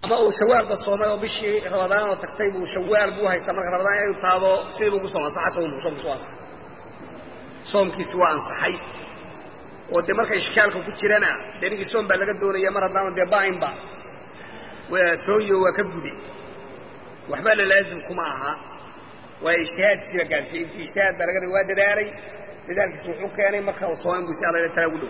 ama uu shawaalba soomay oo bishii ramadaanoo tagtay buu shawaal buu haystaa marka ramadaan inuu taabo sidii buu ku sooma ansaxa sawmu soomkiisu waa ansaxay soomkiisi waa ansaxay oo dee marka ishkaalka ku jirana dee ninkii soom baa laga doonaya mar haddaanu dee ba'inba sooyo waa ka gude waxba la laazim kuma aha waa ijtihaadkiisiba gaarsiiyey intii ijtihaad baa laga rabay waa dadaalay dadaalkiisa wuxuu keenay marka uu sooman buu si alla tala ugu dhow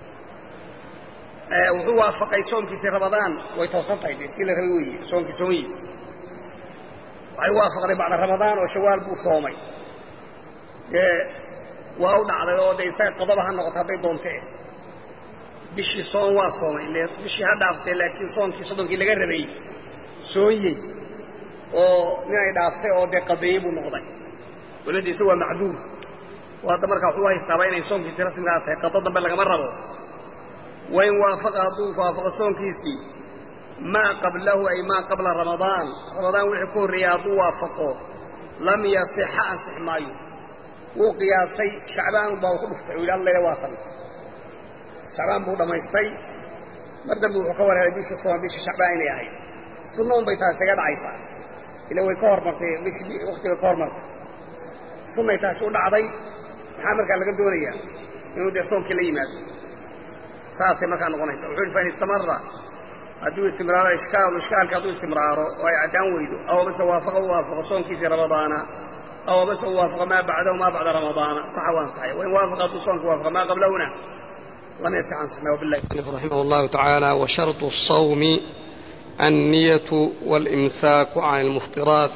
wuxuu waafaqay soomkiisii ramadaan way toosan tahay dee si la rabay weeye soomkii soomayiisa waxay waafaqday bacda ramadaan oo shawaal buu soomay dee waa u dhacday oo dee isaga qodoba ha noqoto hadday doonte bishii soon waa soomay ile bishii ha dhaaftay laakiin soonkii soddonkii laga rabay soonyey oo ninay dhaaftay oo dee qadeeyey buu noqday walada isa waa macduur oo hadda markaa wuxuu haystaaba inay soonkiisii rasmigaa tahay qado dambe lagama rabo wain waafaqa hadduu waafaqo soonkiisii maa qablahu ay maa qabla ramadaan ramadaan wixii ka horreeyey hadduu waafaqo lam yasixa ansix maayo wuu qiyaasay shacbaan baa uu ku dhuftay uu yidhi allele waa tan shacbaan buu dhammaystay mar dambe wuxuu ka warhelay bishii sooma bishii shacbaan inay ahayd sunna un bay taasi isaga dhacaysaa ila way ka hormartay bishii waktigay ka hormartay sunnay taasi u dhacday maxaa markaa laga doonayaa inuu dee soomkii la yimaado saasay markaa noqonaysa wuxuu yidhi fain istamara hadduu istimraaro ishkaalu ishkaalka hadduu istimraaro oo ay caddaan weydo aw base waafaqa u waafaqo soonkiisii ramadaana aw base u waafaqa maa bacdahu maa bacda ramadaana saxa waa ansaxay wain waafaqa hadduu soonka waafaqa maa qablahuna lam yasix ansaxna wabillahi رحمه الله تعالى وشرط الصوم النية والإمساك عن المفطرات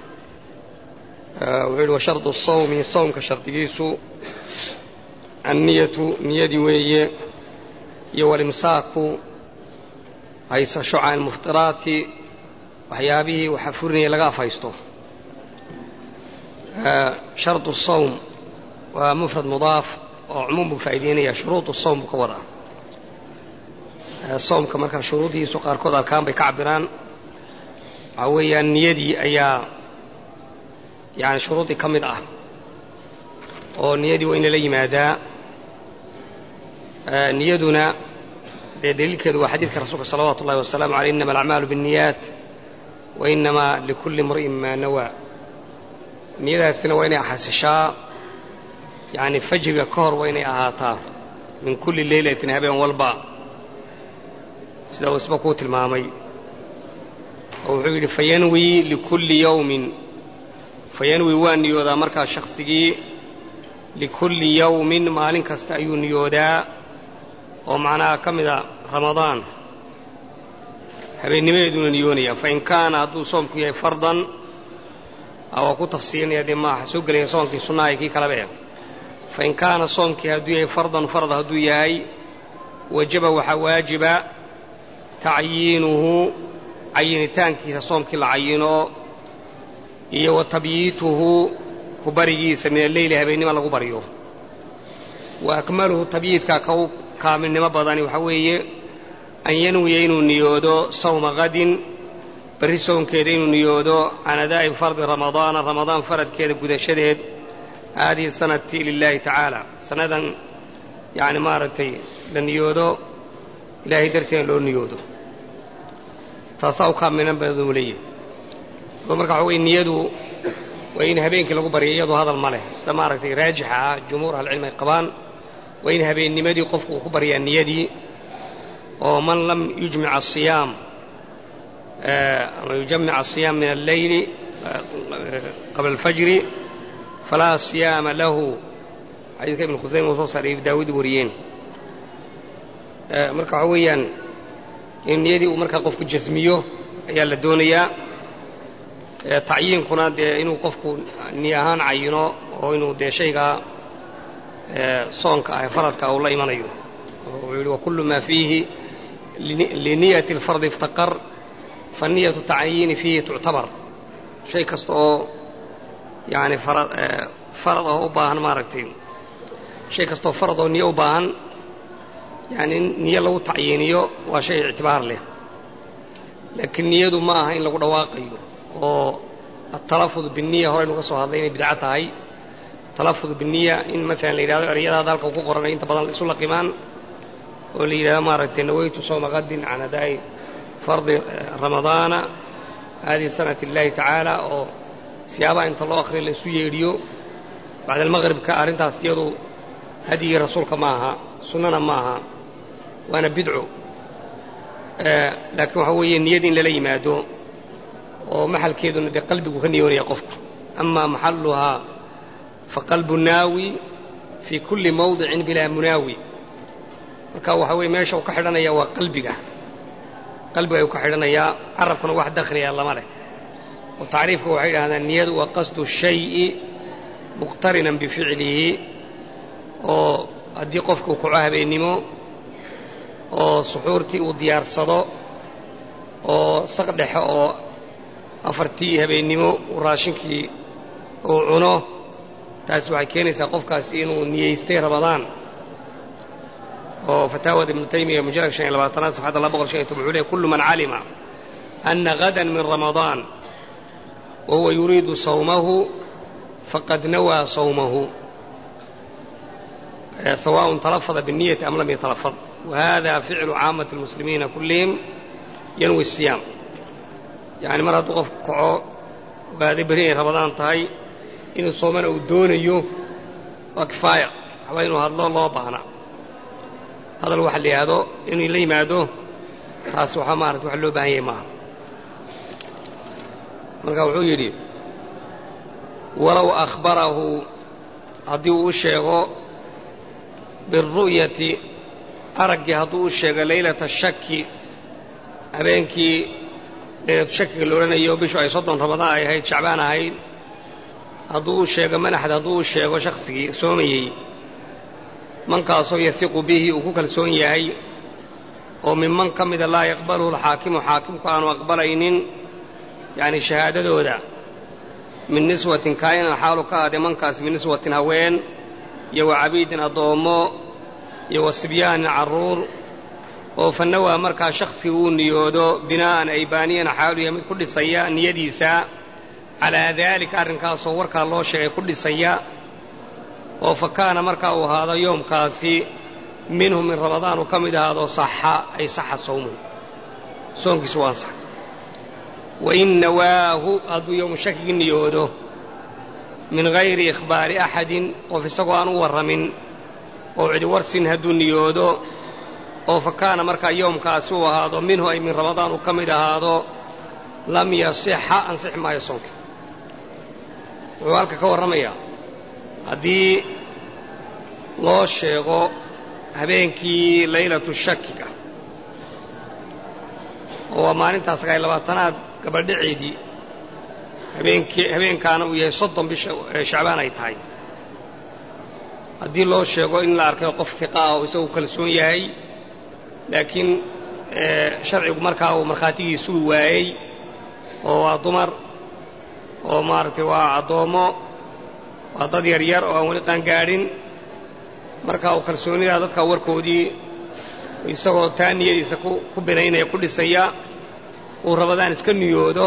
وعلو وشرط الصوم صوم كشرطيس النية نيدي وي والإمساك هيس شعع المفطرات وحيابه وحفرني لغا فايستو شرط الصوم ومفرد مضاف وعموم فايدين شروط الصوم كوضع soomka markaa shuruudihiisu qaarkood arkaan bay ka cabiraan waxaa weeyaan niyadii ayaa yani shuruudii ka mid ah oo niyadii waa in lala yimaadaa niyaduna dee daliilkeedu waa xadiidka rasuulka salawaatu ullahi wasalaamu aleyh innama alacmaalu biاnniyaat wa inamaa likulli imri'in maa nawaa niyadaasina waa inay xasishaa yani fajriga ka hor waa inay ahaataa min kulli leylatin habeen walba sida uu isba kuu tilmaamay oo wuxuu yidhi fayanwi likulli yawmin fayanwi waa niyoodaa markaa shaksigii likulli yawmin maalin kasta ayuu niyoodaa oo macnaha ka mida ramadaan habeennimadeeduna niyoonaya fain kaana hadduu soomku yahay fardan waa ku tafsiirinaya dee maaha soo gelaya soonkii sunnaha iyo kii kaleba fain kaana soomkii hadduu yahay fardan farad hadduu yahay wajaba waxaa waajiba tacyiinuhu cayinitaankiisa soomkii la cayino iyo wa tabyiituhu ku barigiisa min alleyli habeennima lagu baryo wa akmaluhu tabyiidkaa ka u kaamilnimo badani waxaa weeye an yanwiya inuu niyoodo sawma qadin berri soonkeeda inuu niyoodo can adaa'i fardi ramadaana ramadaan faradkeeda gudashadeed haadihi sanati lilaahi tacaala sannadan yacni maaragtay la niyoodo ilaahay darteeda loo niyoodo taasaa u kaamilan baduu leeyahy oo marka waxa weye niyadu waa in habeenkii lagu baryo iyadoo hadal ma leh sida maaragtay raajixa ah jumhuur ahlicilmi ay qabaan waa in habeennimadii qofku uu ku baryaa niyadii oo man lam yujmic asiyaam ama yujamic asiyaam min alleyli qabla alfajri falaa siyaama lahu xadiidka ibn khusayma uu soo saaray ibn daawuud wariyeen marka waxaa weeyaan in niyadii uu markaa qofku jasmiyo ayaa la doonayaa tacyiinkuna dee inuu qofku niy ahaan cayino oo inuu dee shaygaa soonka ah faradka uu la imanayo wuxuu yidhi wakullu maa fiihi liniyati alfardi iftaqar faniyatu tacyiini fiihi tuctabar shay kasta oo yani farad oo u baahan maaragtay shay kastaoo farad oo niyo u baahan yani niyo lagu tacyiiniyo waa shay ictibaar leh laakiin niyadu ma aha in lagu dhawaaqayo oo atalafud biniya horeynu ka soo hadlay inay bidco tahay talafud biniya in maalan la yidhahdo ereyadaada halka ku qoranay inta badan isu laqimaan oo la yidhahdo maaragtay nawaytu sawma qadin can adaa'i fardi ramadaana haadihi sanati illaahi tacaala oo siyaabaha inta loo akhriya la isu yeedhiyo bacda almaqribka arrintaas iyadu hadyigii rasuulka ma aha sunnana ma aha waana bidco laakiin waxaa weeye niyada in lala yimaado oo maxalkeeduna dee qalbigu ka niyoonaya qofku ama maxaluhaa faqalbu naawi fii kulli mawdicin bilaa munaawi marka waxaa weye meesha uu ka xidhanaya waa qalbiga qalbiga ayuu ka xidhanayaa carabkuna wax dakhliya lama leh oo tacriifka waxay yidhahdaan niyadu waa qasdu shayi muqtarinan bificlihi oo haddii qofku uu kaco habeennimo oo suxuurtii uu diyaarsado oo saq dhexe oo afartii habeennimo uu raashinkii uu cuno taasi waxay keenaysaa qofkaasi inuu niyeystay ramadaan oo fataawada ibnu taymiya mujalad shan iyo labaatanaad safxadda laba boqol shan iyo toban wuxuu leey kullu man calima ana gadan min ramadaan wa huwa yuriidu sawmahu faqad nawaa sawmahu سواء تلفظ بالنية أم لم يتلفظ وهذا فعل عامة المسلمين كلهم ينوي الصيام يعني مرة تقف كعو وهذه بريه رمضان تهي إنه صومنا ودونيو وكفاية حوالي هذا الله الله بهنا هذا الواحد اللي هذا إنه اللي مادو تاسو حمارة وحلو بهي معه مرة وحو يريد ولو أخبره هدي الشيخ biاlru'yati araggii hadduu u sheego leylata shaki habeenkii leylatu shakiga la odhanayo bishu ay soddon ramadaan ay ahayd shacbaan ahayd hadduu u sheego manaxd hadduu u sheego shakhsigii soomayey mankaasoo yahiqu bihi uu ku kalsoon yahay oo minman ka mida laa yaqbaluhu alxaakimu xaakimku aanu aqbalaynin yacni shahaadadooda min niswatin kaa'inan xaalu ka ahday mankaas min niswatin haween iyo wa cabiidin addoommo iyo wa sibyaanin carruur oo fanawaa markaa shakhsiga uu niyoodo binaa'an ay baaniyana xaaluya mid ku dhisaya niyadiisa calaa daalika arrinkaasoo warkaa loo sheegay ku dhisaya oo fa kaana markaa uu ahaado yoomkaasi minhu min ramadaan uu ka mid ahaado saxa ay saxa sawmuhu soonkiisu waa ansax wa in nawaahu hadduu yowmu shakigi niyoodo min hayri ikhbaari axadin qof isagoo aan u warramin oo cidi warsin hadduu niyoodo oo fa kaana markaa yoomkaasi uu ahaado minhu ay min ramadaan uu ka mid ahaado lam yasixa ansixi maayo soonka wuxuu halka ka warramayaa haddii loo sheego habeenkii laylatu shakiga oo waa maalintaa sagaal labaatanaad gabadhaceedii habeenkii habeenkaana uu yahay soddon bisha shacbaan ay tahay haddii loo sheego in la arkayo qof tiqa ah oo isagu kalsoon yahay laakiin sharcigu markaa uu markhaatigiisuu waayey oo waa dumar oo maaragtay waa addoommo waa dad yaryar oo aan weli qaangaadhin markaa uu kalsoonidaa dadka warkoodii isagoo taa niyadiisa ku binaynaya ku dhisaya uu rabadaan iska niyoodo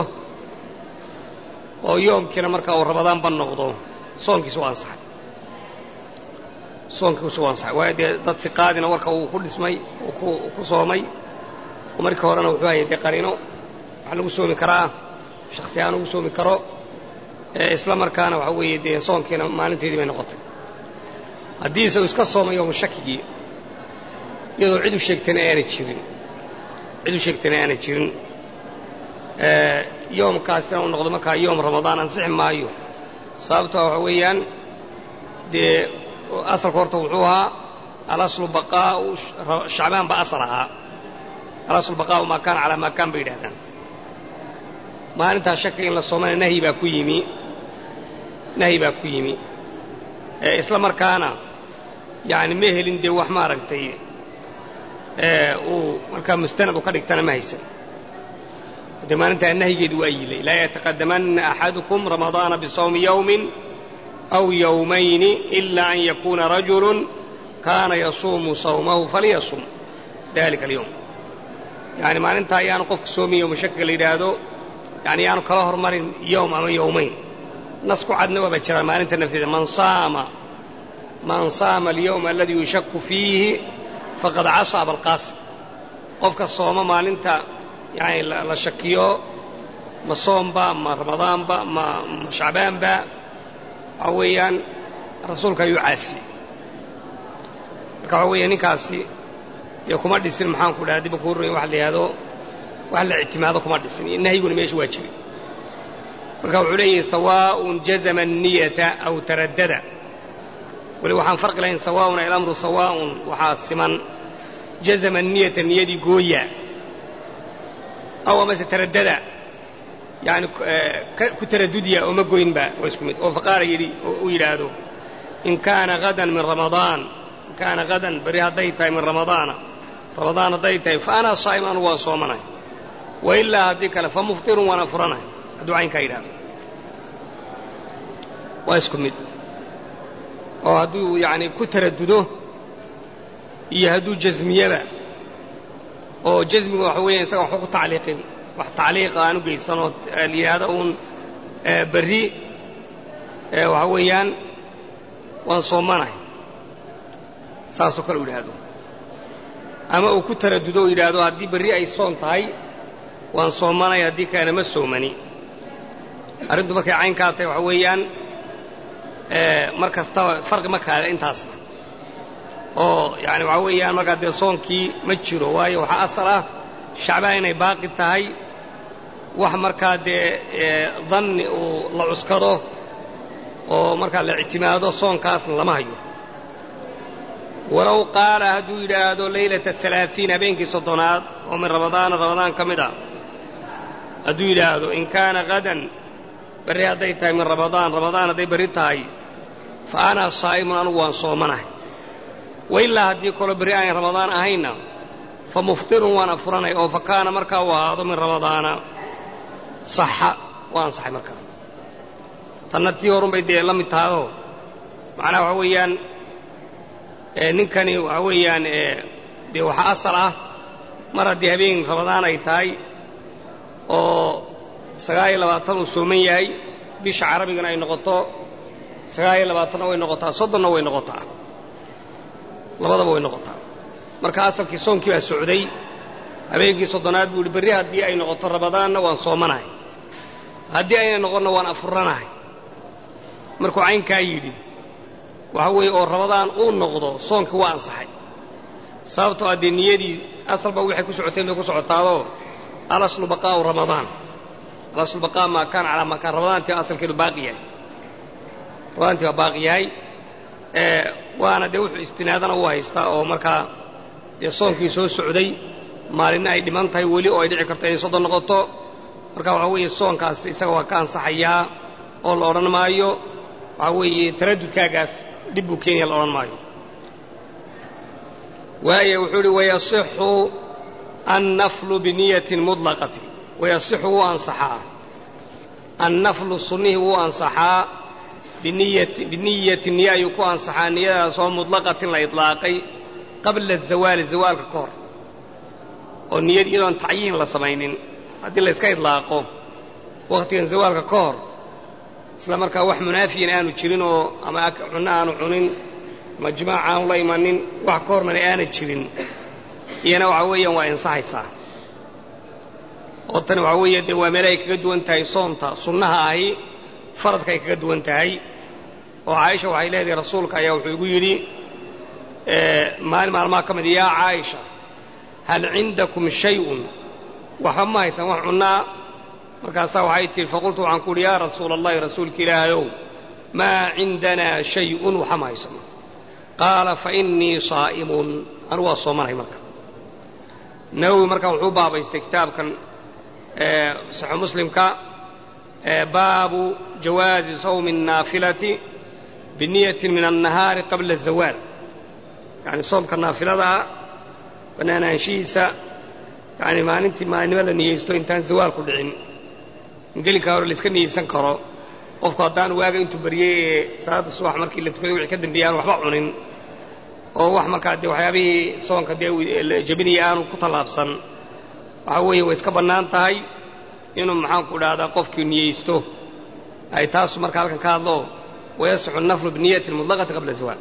oo yoomkiina markaa uu rabadaanba noqdo soonkiisu waa ansaxay soonkiisu waa ansaxay waayo dee dad tiqaadina warka uu ku dhismay uu ku soomay oo markii horena wuxuu hayay dee qariino waxaa lagu soomi karaa shaksi ahaan ugu soomi karo isla markaana waxaa weeye dee soonkiina maalinteedii bay noqotay haddii isagu iska soomay yoomu shakigii iyadoo cid u sheegtayna aanay jirin cid u sheegtayna aanay jirin yoomkaasina uu noqdo markaa yoom ramadaan ansixi maayo sababtoa waxa weeyaan dee asalka horta wuxuu ahaa alaslu baqaa'u shacbaan ba asal ahaa alaslu baqaa'u maa kaana calaa maa kaan bay yidhahdaan maalintaa shaka in la soomana nahyi baa ku yimi nahyi baa ku yimi isla markaana yacni ma helin dee wax maaragtay uu markaa mustanad u ka dhigtana ma haysan de maalintaa nahyigeedu waa yilay laa yataqadamanna axadukum ramadaana bisawmi yowmin aw yowmayni ila an yakuuna rajulun kaana yasuumu sawmahu faliyasum dalika alyowm yani maalintaa ayaanu qofka soomin yowma shakiga la yidhaahdo yani yaanu kala hormarin yowm ama yowmayn nas ku cadna waaba jiraa maalinta nafteeda man saama man saama alyowma aladii yushaku fiihi faqad casa abalqaasim qofka sooma maalinta yani la shakiyo ma soomba ma ramadaanba ma ma shacbaanba waxa weeyaan rasuulka ayuu caasiyey marka waxa weeya ninkaasi dee kuma dhisin maxaan ku dhaha dibba kuu runya wax la yidhahdo wax la ictimaado kuma dhisin nahyiguna meesha waa jiray marka wuxuu leeyahay sawaaءun jazama الniyata aw taraddada weli waxaan farqi lahayn sawaaءun alamru sawaaءun waxaa siman jazama الniyata niyadii gooya aw amase taraddada yani ku taradudiya oo ma goynba waa isku mid oo faqaara yidhi oo uu yidhaahdo in kaana hadan min ramadaan in kaana hadan beri hadday tahay min ramadaana ramadaan hadday tahay fa ana saa'im anugu waan soomanahay wa ilaa haddii kale fa muftirun waan afuranahay hadduu caynkaa yidhahdo waa isku mid oo hadduu yani ku taradudo iyo hadduu jasmiyaba oo jasmigu waxa weeya isaga waxba ku tacliiqin wax tacliiqa aan u geysanoo layidhaahdo uun berri waxa weeyaan waan soomanahay saasoo kale u yidhaahdo ama uu ku taradudo oo yidhaahdo haddii berri ay soon tahay waan soomanay haddii kalena ma soomani arrintu markay caynkaa tahay waxa weeyaan mar kastaba farqi ma kaale intaasna oo yani waxaa weeyaan markaa dee soonkii ma jiro waayo waxaa asal ah shacbaan inay baaqi tahay wax markaa dee danni uu la cuskado oo markaa la ictimaado soonkaasna lama hayo walow qaala hadduu yidhaahdo laylata alaaثiin habeenkii soddonaad oo min ramadaana ramadaan ka mid ah hadduu yidhaahdo in kaana hadan berri hadday tahay min ramadaan ramadaan hadday berri tahay fa ana saa'imun anugu waan soomanahay wa ilaa haddii kaloo berri aanay ramadaan ahaynna fa muftirun waan afuranay oo fa kaana markaa uu ahaado min ramadaana saxa waa ansaxay markaa tanna tii horun bay dee la mid tahayoo macnaha waxaa weeyaan ninkani waxaa weeyaan dee waxaa asal ah mar haddii habeen ramadaan ay tahay oo sagaal iyo labaatan uu sooman yahay bisha carabigana ay noqoto sagaal iyo labaatanna way noqotaa soddonna way noqotaa labadaba way noqotaa marka asalkii soonkii baa socday habeenkii soddonaad buu yihi berri haddii ay noqoto ramadaanna waan soomanahay haddii ayna noqonna waan afuranahay markuu caynkaa yidhi waxa weeye oo ramadaan uu noqdo soonkii waa ansaxay sababtoo ah dee niyadii asalba waxay ku socoteen bay ku socotaadoo alaslu baqaa'u ramadaan alaslu baqaa maa kaana calaa maa kaan ramadaantii asalkeedu baaqi yahay ramadaantii waa baaqi yahay waana dee wuxuu istinaadana u haystaa oo markaa dee soonkii soo socday maalinna ay dhiman tahay weli oo ay dhici karto inay soddon noqoto marka waxaa weeye soonkaas isaga waa ka ansaxayaa oo la odhan maayo waxaa weeye taraddudkaagaas dhib buu keenaya la odhan maayo waayo wuxuu uhi wayasixu annaflu biniyatin muطlaqatin wayasixu wuu ansaxaa annaflu sunnihii wuu ansaxaa biniyati niya ayuu ku ansaxaa niyadaasoo muطlaqatin la iطlaaqay qabla azawaali zawaalka ka hor oo niyad iyadoon tacyiin la samaynin haddii la yska idlaaqo wakhtigan zawaalka ka hor isla markaa wax munaafiyan aanu jirin oo ama cunno aanu cunin ama jimaac aanu la imanin wax ka hormana aana jirin iyana waxaa weeyaan waa insaxaysaa oo tani waxaa weeye dee waa meel ay kaga duwan tahay soonta sunnaha ahi faradka ay kaga duwan tahay oo caaisha waxay leedahay rasuulka ayaa wuxuu igu yidhi maalin maalmaha ka mid yaa caaisha hal cindakum shayun waxba ma haysaan wax cunnaa markaasaa waxay tihi faqultu waxaan ku uhi yaa rasuula allahi rasuulka ilaahayow maa cindanaa shayun waxa ma haysano qaala fa innii saa'imun anugu waa soomanahay marka nawowi markaa wuxuu baabaystay kitaabkan saxu muslimka baabu jawaazi sawmi الnaafilati biniyatin min annahaari qabla azawaal yani soomka naafiladaa bannaanaanshihiisa yani maalintii maalinimo la niyeysto intaan zawaalku dhicin ingelinkaa hore layska niyeysan karo qofku haddaan waaga intuu baryey ee salaadda subax markii la tukaday wixii ka dambeeyey aan waxba cunin oo wax markaa dee waxyaabihii soonka dee jebinaya aanu ku tallaabsan waxaa weeye way iska bannaan tahay inuu maxaanku idhahdaa qofkii niyeysto ay taasu marka halkan ka hadlo wayasixu naflu biniyati mutlaqati qabla zawaal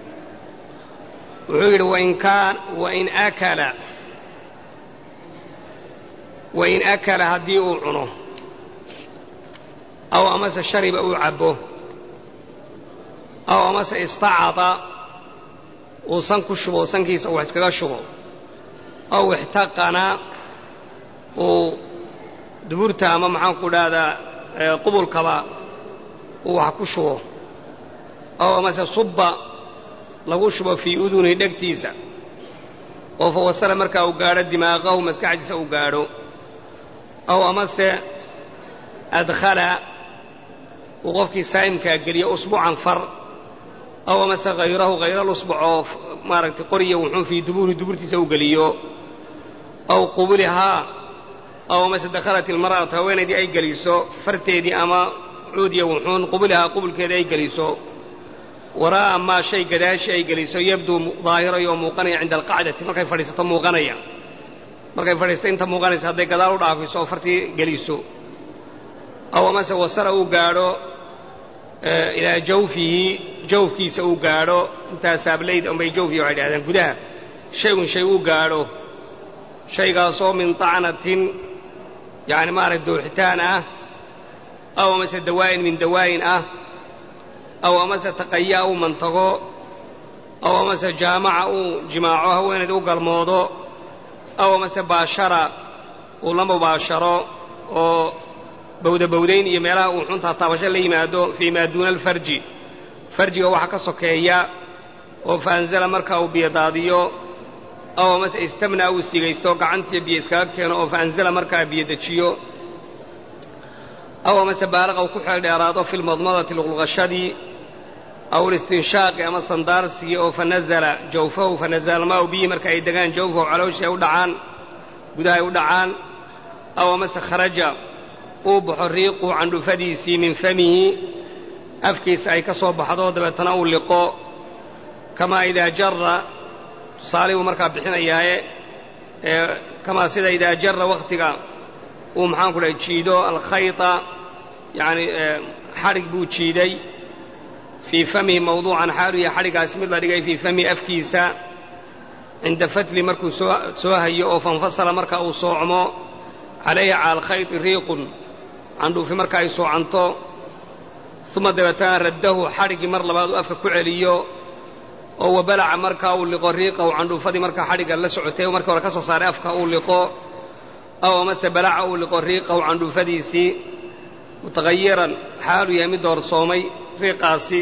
wuxuu yidhi wain kaan wain akala wain akala haddii uu cuno aw amase shariba uu cabbo aw amase istacada uu san ku shubo sankiisa uu wax iskaga shubo aw ixtaqana uu duburta ama maxaan ku dhahdaa qubulkaba uu wax ku shubo aw amase subba lagu shubo fii udunihi dhegtiisa oo fa wasala markaa uu gaadho dimaaqahu maskaxdiisa uu gaadho aw amase adkhala uu qofkii saa'imkaa geliyo usbuucan far aw amase hayrahu hayral usbuc oo maaragtay qoriya wuxuun fii dubuurihi duburtiisa u geliyo aw qubulihaa aw amase dakhalat ilmar'atu haweenaydii ay geliso farteedii ama cuudiya wuxuun qubulihaa qubulkeedii ay geliso waraa'a maa shay gadaashi ay geliso yabduu daahirayo oo muuqanaya cinda alqacdati markay fadhiisato muuqanaya markay fadhiisto inta muuqanaysa hadday gadaal u dhaafiso oo fartii geliso aw amase wasara uu gaadho ilaa jawfihi jawfkiisa uu gaadho intaa saablayda unbay jawfihi waxay dhahdeen gudaha shaygun shay uu gaadho shaygaasoo min tacnatin yacni maaragta dooxitaan ah aw amase dawaa'in min dawaa'in ah aw amase taqayaa uu mantago aw amase jaamaca uu jimaaco haweenayda u galmoodo aw amase baashara uu la mubaasharo oo bawdabawdayn iyo meelaha uu xuntaa taabasho la yimaado fii maa duuna alfarji farjiga waxa ka sokeeya oo faanzala markaa uu biyadaadiyo aw amase istamna uu sigaysto gacantiiyo biyo iskaga keeno oo faanzala markaa biyo dejiyo aw amase baalaqa uu ku xeel dheeraado fi lmadmadati luqluqashadii aw listinshaaqi ama sandaarsigii oo fanazala jawfahu fanazala almaau biyi marka ay degaan jawfahu calooshii ay u dhacaan gudaha ay u dhacaan aw amase kharaja uu baxo riiqu candhufadiisii min famihi afkiisa ay ka soo baxdo dabeetana uu liqo kamaa idaa jara tusaalihii buu markaa bixinayaaye kamaa sida idaa jara wakhtiga uu maxaanku dhahay jiido alkhayta yacani xadhig buu jiiday fii famihi mawduucan xaalu yahay xadhigaasi mid la dhigay fii famihi afkiisa cinda fatli markuu soo soo hayo oo fanfasala marka uu soocmo calayhi cala alkhayti riiqun candhuufi marka ay soocanto uma dabeetana raddahu xadhiggii mar labaad uu afka ku celiyo oo wabalaca markaa uu liqo riiqahu candhuufadii markaa xadhigga la socotay markii hore ka soo saaray afka uu liqo aw amase balaca uu liqo riiqahu candhuufadiisii mutaqayiran xaalu yahay mid doorsoomay riiqaasi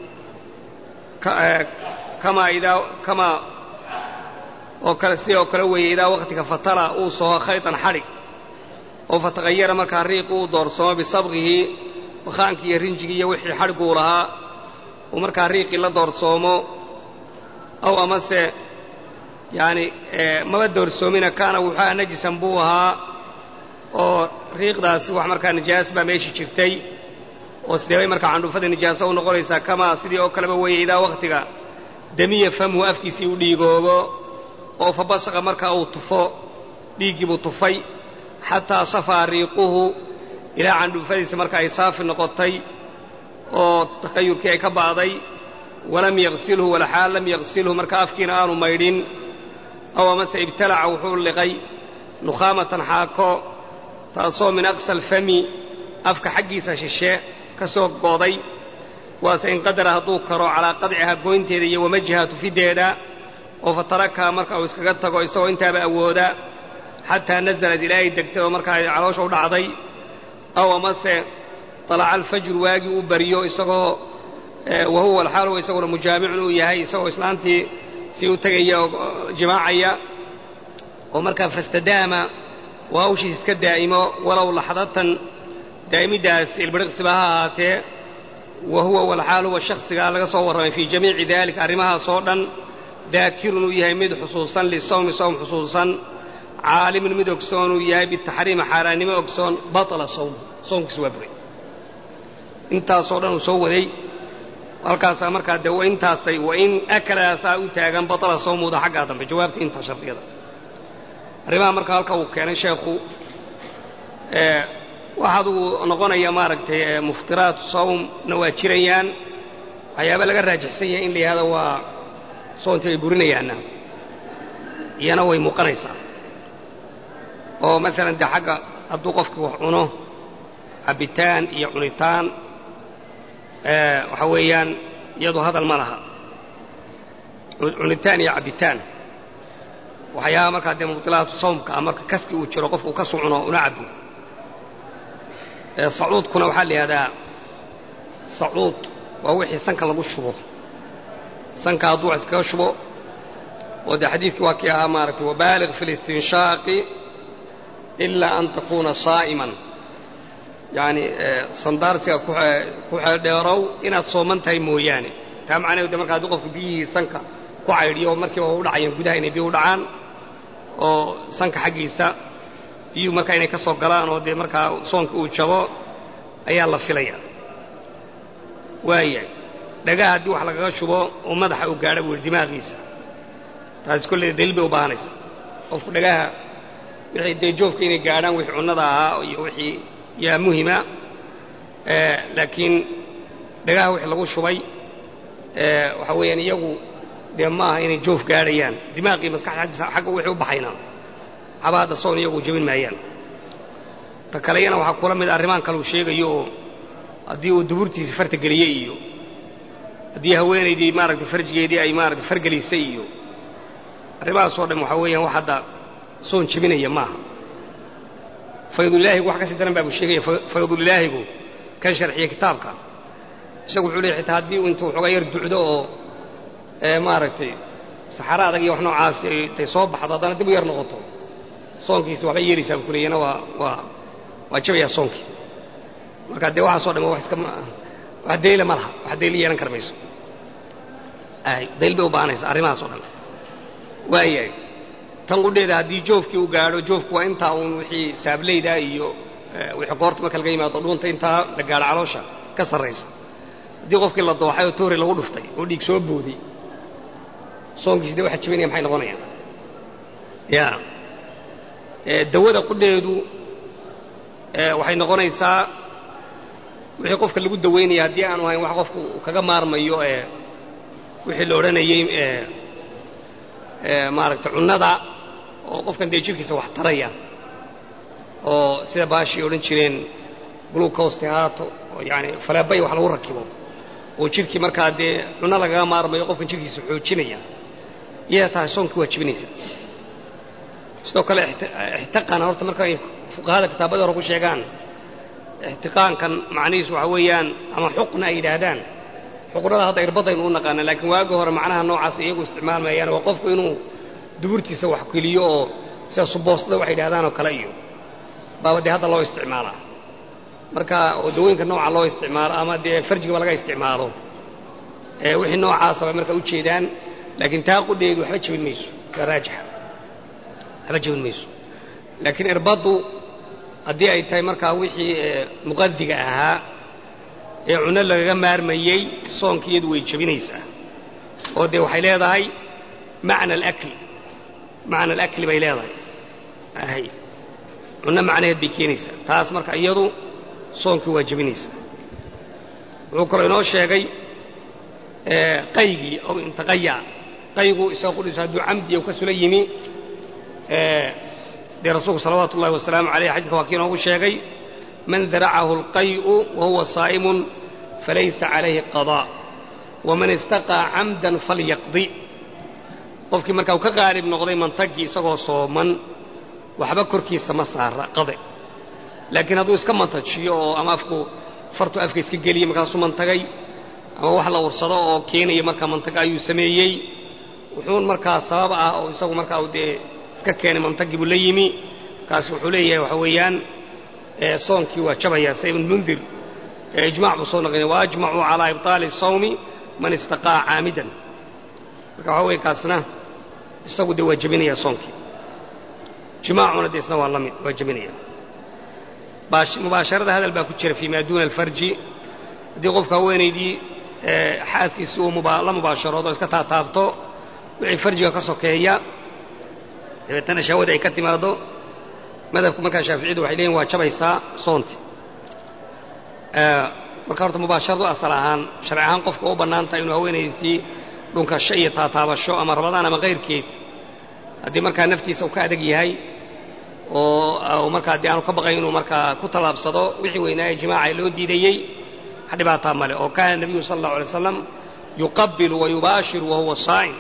kamaa idaa kamaa oo kale sidii oo kale weeye idaa wakhtiga fatala uu soho khaytan xadhig oo fataqayara markaa riiqu uu doorsoomo bisabqihi bakaankii iyo rinjigii iyo wixii xadhiguu lahaa uu markaa riiqii la doorsoomo aw amase yacani maba doorsoomina kaana wuxuuha najisan buu ahaa oo riiqdaasi wax markaa nijaas baa meeshii jirtay oo sidee bay markaa candhuufadii nijaaso u noqonaysaa kamaa sidii oo kaleba weeye idaa wakhtiga demiya famhu afkiisii u dhiigoobo oo fa basaqa markaa uu tufo dhiiggii buu tufay xataa safaa riiquhu ilaa candhuufadiisa marka ay saafi noqotay oo takayurkii ay ka ba'day walam yaqsilhu walaxaal lam yaqsilhu marka afkiina aanu maydhin aw amase ibtalaca wuxuu liqay nukhaamatan xaako taasoo min aqsa alfami afka xaggiisa shishe ka soo gooday waase inqadara hadduu karo calaa qadcihaa goynteeda iyo wamajiha tufideeda oo fatarakaha marka uu iskaga tago isagoo intaaba awooda xataa nazalad ilaa ay degtay oo markaa caloosha u dhacday aw amase talaca alfajru waagii uu bariyo isagoo wa huwa alxaal huwa isaguna mujaamicun uu yahay isagoo islaantii si u tegaya oo jimaacaya oo markaa fastadaama oo hawshiis iska daa'imo walow laxdatan daa'imiddaas ilbiriqsiba ha ahaatee wa huwa walxaal huwa shakhsigaa laga soo warramay fii jamiici daalika arrimahaas oo dhan daakirun uu yahay mid xusuusan lisawmi sawm xusuusan caalimun mid ogsoon uu yahay bitaxriima xaaraannimo ogsoon batala sawm soomkiisu waa buray intaasoo dhan uu soo waday halkaasaa markaa dee intaasay wain akalaasaa u taagan batala sawmuuda xaggaa dambe jawaabtii inta shardiyada arrimaha marka halka uu keenay sheekhu waxaad uu noqonaya maaragtay muftiraatu sawmna waa jirayaan waxyaaba laga raajixsan yahay in la yihahdo waa soontii ay burinayaanna iyana way muuqanaysaa oo maalan dee xagga hadduu qofkii wax cuno cabbitaan iyo cunitaan waxa weeyaan iyadu hadal ma laha cunitaan iyo cabbitaan waxyaabaha markaa dee mubdilaatu sawmka ah marka kaski uu jiro qofka uu kasu cuno una cabbo sacuudkuna waxaa la yidhahdaa sacuud waa wixii sanka lagu shubo sanka hadduu wax iskaga shubo oo dee xadiidkii waa kii ahaa maaragtay wabaaliq fi listinshaaqi ilaa an takuuna saa'iman yacni sandaarsiga ku xeeldheerow inaad sooman tahay mooyaane taa macnaheedu de marka haddii qofku biyihii sanka ku caydhiyo oo markiiba u dhacayeen gudaha inay biyo u dhacaan oo sanka xaggiisa biyuhu markaa inay ka soo galaan oo dee markaa soonka uu jabo ayaa la filaya waayahay dhagaha haddii wax lagaga shubo oo madaxa uu gaadha buu yihi dimaaqiisa taasi kolley daliil bay u baahanaysa qofku dhagaha wixii dee joofka inay gaadhaan wixii cunnada ahaa iyo wixii yaa muhima laakiin dhagaha wixii lagu shubay waxaa weeyaan iyagu dee ma aha inay joof gaadhayaan dimaaqii maskaxda agtiisa xagga wixii u baxayna waxba hadda soon iyagu jebin maayaan ta kaleyana waxaa kula mid arrimaan kale uu sheegayo oo haddii uu duburtiisa farta geliyey iyo haddii haweenaydii maaragtay farjigeedii ay maaragtay fargelisay iyo arrimahaasoo dhan waxaa weeyaan wax hadda soon jebinaya maaha faydulilaahigu wax ka sii daran baa buu sheegaya faydulilaahigu kan sharxiya kitaabka isagu wuxuu leeyahy xitaa haddii intuu waxoogaa yar ducdo oo maaragtay saxaro adag iyo wax noocaasi intay soo baxdo haddana dib u yar noqoto soonkiisi waxbay yeelaysaa buu ku leeyana waa waa waa jabayaa soonkii marka dee waxaasoo dhan wax iska wax dayla ma laha wax dayla yeelan kar mayso dayl bay u baahanaysa arrimahaasoo dhan waayahay tan qudheeda haddii joofkii u gaadho joofku waa intaa uun wixii saableyda iyo wixii qoorta marka laga yimaado dhuunta intaa la gaadho caloosha ka sarraysa haddii qofkii la dooxay oo toori lagu dhuftay oo dhiig soo booday soonkiisi dee waxa jibinaya maxay noqonayaan ya dawada qudheedu waxay noqonaysaa wixii qofka lagu dawaynaya haddii aanu ahayn wax qofku kaga maarmayo ee wixii la odhanayey maaragtay cunnada oo qofkan dee jirkiisa wax taraya oo sida baashii odhan jireen glucoste haato oo yaani faleebay wax lagu rakibo oo jirkii markaa dee cunno lagaga maarmayo qofkan jirkiisa xoojinaya iyadaa tahay soonkii waa jibinaysa sidoo kale ixtiqaana horta marka ay fuqahada kitaabada hore ku sheegaan ixtiqaankan macnihiisu waxa weeyaan ama xuqna ay yidhaahdaan xuqnada hadda irbadaynu u naqaana laakiin waagi hore macnaha noocaas iyagu isticmaalmayaan waa qofku inuu duburtiisa wax geliyo oo sida suboostada waxay yidhahdaan oo kale iyo baaba dee hadda loo isticmaalaa marka oo dawooyinka nooca loo isticmaalo ama dee farjigaba laga isticmaalo wixii noocaasa bay marka ujeedaan laakiin taa qudheedu waxba jebin mayso sida raajixa waxba jebin mayso laakiin irbaddu haddii ay tahay markaa wixii muqadiga ahaa ee cunno lagaga maarmayey soonka iyadu way jebinaysaa oo dee waxay leedahay macna alakli macna alakli bay leedahay ahay cunno macnaheed bay keenaysaa taas marka iyadu soonkii waa jebinaysaa wuxuu kaloo inoo sheegay qaygii oo intaqaya qaygu isaga qudhiisa hadduu camdiya ka sula yimi dee rasuulku salawaatu ullahi wasalaamu aleyh xadidka waa kii inoogu sheegay man daracahu alqay'u wahuwa saa'imun falaysa calayhi qadaa waman istaqaa camdan falyaqdi qofkii markaa uu ka qaalib noqday mantagii isagoo sooman waxba korkiisa ma saara qade laakiin hadduu iska mantajiyo oo ama afku fartu afka iska geliya markaasuu mantagay ama wax la ursado oo keenaya markaa mantaga ayuu sameeyey wuxuun markaa sabab ah oo isagu markaa uu dee iska keenay mantagii buu la yimi kaasi wuxuu leeyahay waxa weeyaan soonkii waa jabayaa sa ibn mundir ijmac buu soo naqlinay waajmacuu calaa ibطaali الsawmi man istaqaa caamidan marka waxa weye kaasna isagu dee waa jebinayaa soonkii jimaacuna dee isna waa la mid waa jebinaya mubaasharada hadal baa ku jira fii maa duuna alfarji haddii qofka haweenaydii xaaskiisi uu la mubaasharoodo iska taataabto wixii farjiga ka sokeeya dabeetana shahwada ay ka timaado madhabku markaa shaaficiyadu waxay leeyihin waa jabaysaa soonti marka horta mubaasharadu asal ahaan sharci ahaan qofka u bannaan tahay inuu haweenaysii dhunkasho iyo taataabasho ama rabadaan ama kayrkeed haddii markaa naftiisa uu ka adag yahay oo markaa dee aanu ka baqayn inuu markaa ku tallaabsado wixii weynaaye jimaaca loo diidayey wax dhibaataa male oo kaana nebiyu sala allahu alay slam yuqabilu wa yubaashiru wa huwa saa'im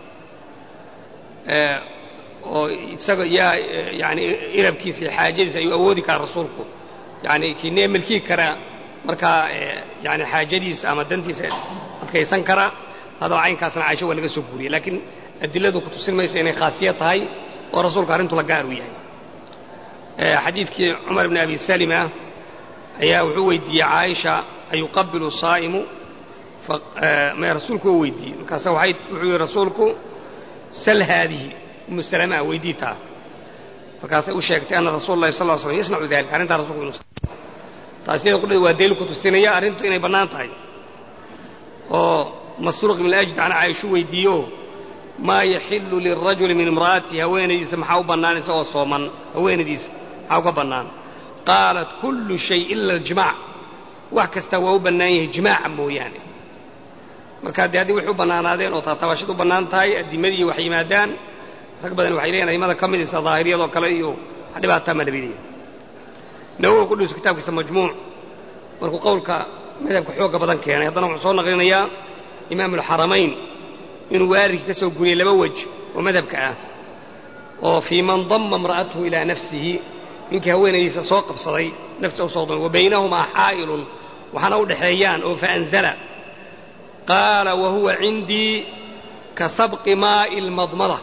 oo isaga yaa yani irabkiisa iyo xaajadiisa ayuu awoodi karaa rasuulku yani kiinee milkii karaa markaa yani xaajadiisa ama dantiisa adkaysan kara hadaba caynkaasna caisho waa laga soo guuriyey laakiin adiladu ku tusin mayso inay khaasiya tahay oo rasuulka arrintu la gaar u yahay xadiidkii cumar bni abi salima ayaa wuxuu weydiiyey caaisha ayuqabilu saa'imu maya rasuulku waa weydiiyey markaase waxay wuxuu yihi rasuulku sal haadihi umu salama weydii taa markaasay u sheegtay ana rasuula lahi sal l slam yasnacu dalika arrintaa rasulku inu taas iyada qudheed waa daliil ku tusinaya arrintu inay bannaan tahay oo masruuq ibn ajd can caaishu weydiiyo maa yaxilu lirajuli min imra'atihi haweenaydiisa maxaa u bannaan isagoo sooman haweenaydiisa maxaa uga bannaan qaalat kullu shay ila aljimaac wax kasta waa u bannaan yahay jimaaca mooyaane marka dee haddii waxay u bannaanaadeen oo taataabashad u bannaan tahay addimadii wax yimaadaan rag badan waxay leeyihin aimada ka mid isa daahiriyadoo kale iyo wax dhibaataa ma nabidaya nawowi qudhiisu kitaabkiisa majmuuc markuu qowlka madhabka xoogga badan keenay haddana wuxuu soo naqlinayaa imaam alxaramayn inuu waaridkii ka soo guriyey laba wej oo madhabka ah oo fii man damma imra'atahu ilaa nafsihi ninkii haweenaydiisa soo qabsaday naftiisa u soo damay wa baynahumaa xaa'ilun waxaana u dhexeeyaan oo faanzala qaala wa huwa cindii ka sabqi maa'i almadmada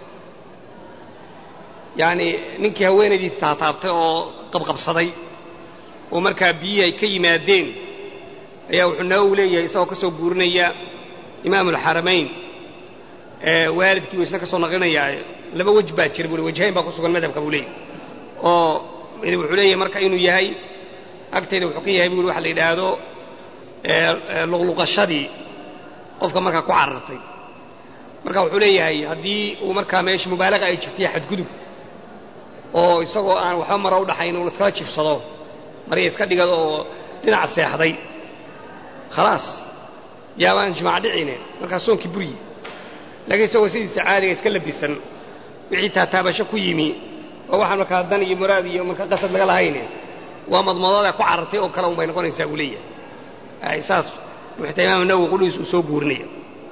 yacni ninkii haweenaydiisa taataabtay oo qabqabsaday oo markaa biyihii ay ka yimaadeen ayaa wuxuu nawowi leeyahay isagoo ka soo guurinaya imaamu alxaramayn waalidkii buu isna ka soo naqlinayaa laba wej baa jira buu wajhayn baa ku sugan madhabka buu leeyahy oo wuxuu leeyahay marka inuu yahay agtayda wuxuu ka yahay buu waxa la yidhaahdo luqluqashadii qofka markaa ku carartay marka wuxuu leeyahay haddii uu markaa meesha mubaalaqa ay jirtay xadgudub oo isagoo aan waxba mara u dhaxayn uu iskala jifsado marya iska dhigado oo dhinaca seexday khalaas yaabaan jimaac dhicine markaa soonkii buryi laakiin isagoo sidiisa caadiga iska labisan wixii taataabasho ku yimi oo waxaan markaa dan iyo muraad iyo markaa qasad laga lahayne waa madmadooda ku carartay oo kale un bay noqonaysaa buu leeyahay saas buu xitaa imaam nawowi qudhiis uu soo guurinaya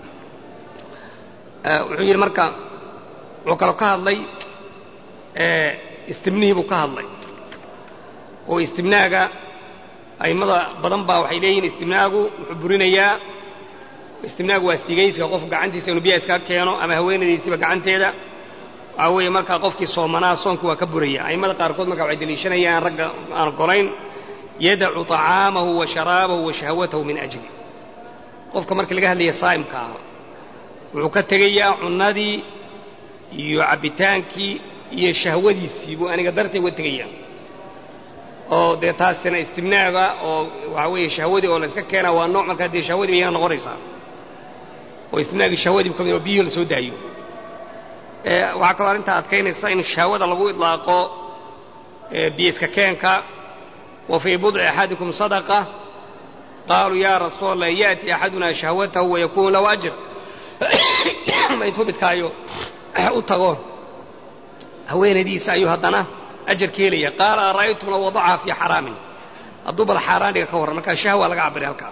wuxuu yidhi marka wuxuu kaloo ka hadlay istimnihii buu ka hadlay oo istimnaaga a'immada badan baa waxay leeyihiin istimnaagu wuxuu burinayaa istimnaagu waa sigayska qof gacantiisa inuu biyaha iskaga keeno ama haweenaydiisiba gacanteeda waxaa weeye markaa qofkii soomanaa soonku waa ka buraya a'immada qaarkood marka waxay deliishanayaan ragga aan golayn yadacu طacaamahu wa sharaabahu wa shahwatahu min ajli qofka markii laga hadlaya saa'imka ah wuxuu ka tegayaa cunnadii iyo cabbitaankii iyo shahwadiisii buu aniga dartay uga tegayaa oo dee taasina istimnaaga oo waxaa weeye shahwadii oo la iska keenaa waa nooc markaa dee shahwadii bayana noqonaysaa oo istimnaagii shahwadiibu ka mid oo biyihii la soo daayo waxaa kaloo arrintaa adkaynaysa in shahwada lagu idlaaqo biyo iska keenka wa fii budci axadikum sadaqa qaaluu yaa rasuul allah ya'ti axadunaa shahwatahu wayakuunu lahu ajr intuu midkaayo u tago haweenaydiisa ayuu haddana ajar ka helaya qaala ara'aytum law wadacaha fii xaraamin hadduu bal xaaraan dhiga ka warran markaa shahwa laga cabiray halkaa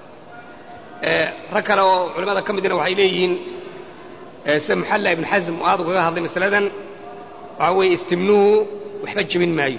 rag kale oo culimmada ka midna waxay leeyihiin sida muxalla ibn xasm oo aad ugaga hadlay masaladan waxaa weeye istimnuhu waxba jebin maayo